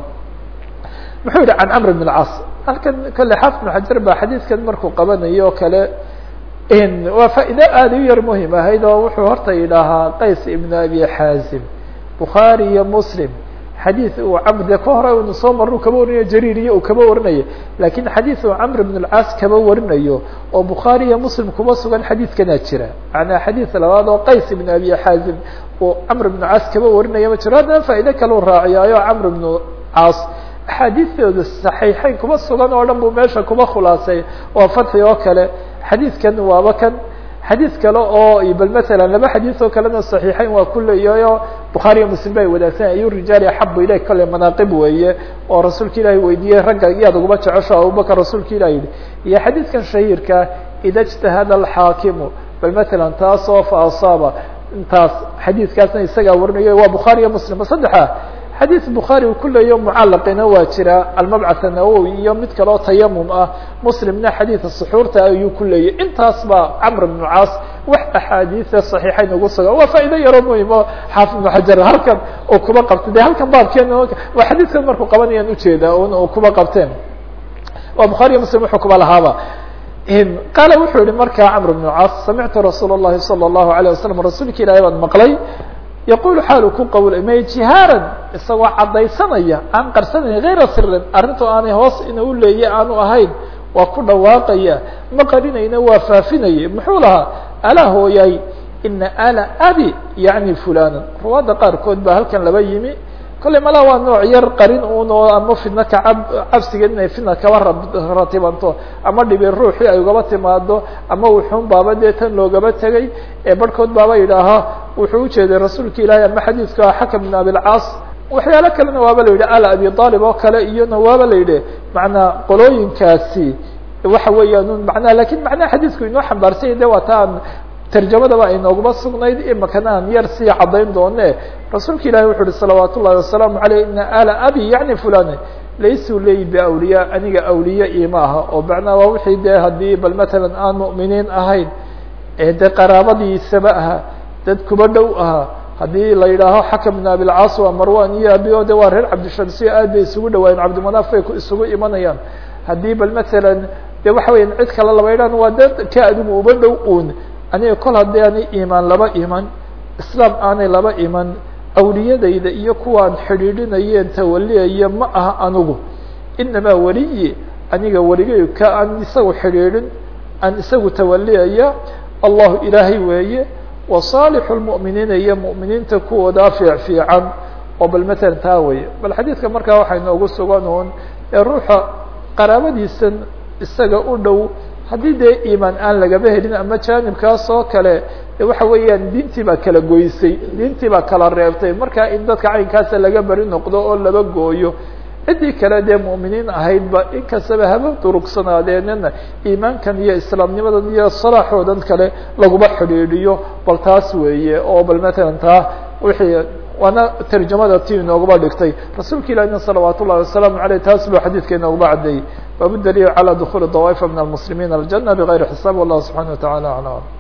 muxuu yihi can camr bn اlcas halkan kale xaafid bn xajar baa xadiidkan markuu qabanayo o kale waa faa'ido aada u yar muhim ahayd oo wuxuu horta yidhaahaa qays ibn abi xaazim bukhaari iyo muslim xadiid uu camr dee ka hore unu soo marru kaba warinayo jariir iyo uu kaba warinayo lakin xadiid uu camr ibn اlcaas kaba warinayo oo bukhaari iyo muslim kuma sugan xadiidkanaa jira macnaa xadiid labaad oo qays ibn abi xaazim uu camr ibn caas kaba warinaya ma jiro haddana faa'ido kaleu raaciyaayo camr ibn caas axaadiistooda saxiixeyn kuma sugan oo dhan buu meesha kuma khulaasay waa fatxi oo kale xadiidkan waaba kan xadiid kale oo bal masalan laba xadiid oo kalena saxiixeyn waa ku leeyahayo bukhaariyo muslim ba ay wadaagsan ayu rijaali axabu ilayk kale manaaqib weeye oo rasuulka ilaahi weydiiyey ragga iyaad uguma jecesho abubakar rasuulka ilah yihi iyo xadiidkan shahiirka ida اجtahada alxaakimu bal masalan taas oo fa asaaba intaas xadiidkaasna isagaa warinayo waa bukhaari iyo muslim saddexa xadiid bukhaari uu ku leeyo mucalaqina waa jira almabcath anawowi iyo mid kaleo tayamum ah muslimna xadiida suxuurta ayuu ku leeyay intaas baa camr bnu caas wax axaadiida saxiixayn ugu sugan waa faa'ido yaroo muhim oo xaafid ibnu xajar halkan uu kuba qabtay de halkan baabkeen waa xadiidkan markuu qabanayaan ujeedaa un uu kuba qabteen waa bukhaari iyo muslim wuxuu kuba lahaaba qaala wuxuu yihi markaa camr bnu caas samictu rasuul الlahi salى الlahu عalيه wasalam rasuulka ilahi baan maqlay yaqul xaalu ku qawlmay jihaaran isagoo caddaysanaya aan qarsanayn hayra sirin arrintu aanay hoos ina u leeye aanu ahayn waa ku dhawaaqaya ma qarinayna waa faafinayay muxuu lahaa alaa hooyay ina ala abi yacni fulana ruwaadda qaarkood baa halkan laba yimi kolley malaa waa nooc yar qarin un oo ama fidna kacab cabsigeed inay fidna kaba ratibanto ama dhibi ruuxii ay ugaba timaado ama wuxuun baaba dee tan loogaba tegay ee barhkood baaba yidhaaha wuxuu ujeeday rasuulka ilaahay ama xadiidku ah xakam bin abilcaas waxyaalo kalena waaba la yidhi ala abi aalib oo kale iyona waaba la yidhi macnaa qolooyinkaasi waxa weeyaan manaa lakin macnaha xadiidku inoo xambaarsanya de waa ta aan tarjamadaba ay nooguma sugnayd imakana aan yar sii caddayn doone rasuulka ilahi wuxu uhi salawaat ullahi wasalaamu aleyh ina ala abi yani fulan laysuu leeyi biawliya aniga awliye ima aha oo macnaa waa wixii dee haddii bal matalan aan mu'miniin ahayn ee dee qaraabadiisaba aha dad kuba dhow ahaa haddii la yidhaaho xakam bin abilcaas waa marwan iyo abi o de waa reer cabdishamsiya aad bay isugu dhawaayeen cabdimanaaf bay isugu imanayaan haddii bal matalan de waxa weya cid kale laba yidhahan waa dad ka adigu uba dhow un aniga kol haddii aanay imaan laba iman islaam aanay laba iman awliyadayda iyo kuwaan xidhiidhinayeen tawaliyaya ma aha anigu inamaa weliyi aniga weligay ka aan isagu xidhiidhin aan isagu tawaliyaya allahu ilaahay weeye wa saalixu lmu'miniina iyo mu'miniinta kuwoodaa fiic fiican oo bal matalan taa weye bal xadiidka markaa waxay noogu sugan uun ee ruuxa qaraabadiisan isaga u dhow haddii dee iimaan aan lagaba helin ama jaanibkaas oo kale waxa weeyaan diintii baa kala goysay diintii baa kala reebtay marka in dadka caynkaasa laga beri noqdo oo laba gooyo ciddii kale dee mu'miniin ahaydba inkastaba haba durugsanaadeenna iimaankan iyo islaamnimadan iyo salaaxoodan kale laguma xidhiidhiyo bal taas weeye oo bal matalan taa wixii waana tarjamada ti inoogaba dhigtay rasuulka ilahina salawaat ullahi wasalaamu aleyh taas buu xadiidka inoogaba caddeeyey baabu daliil calى dukuli dawaifa min almuslimiin aljana bغayri xisaab wallahu subxana wa tacala aclam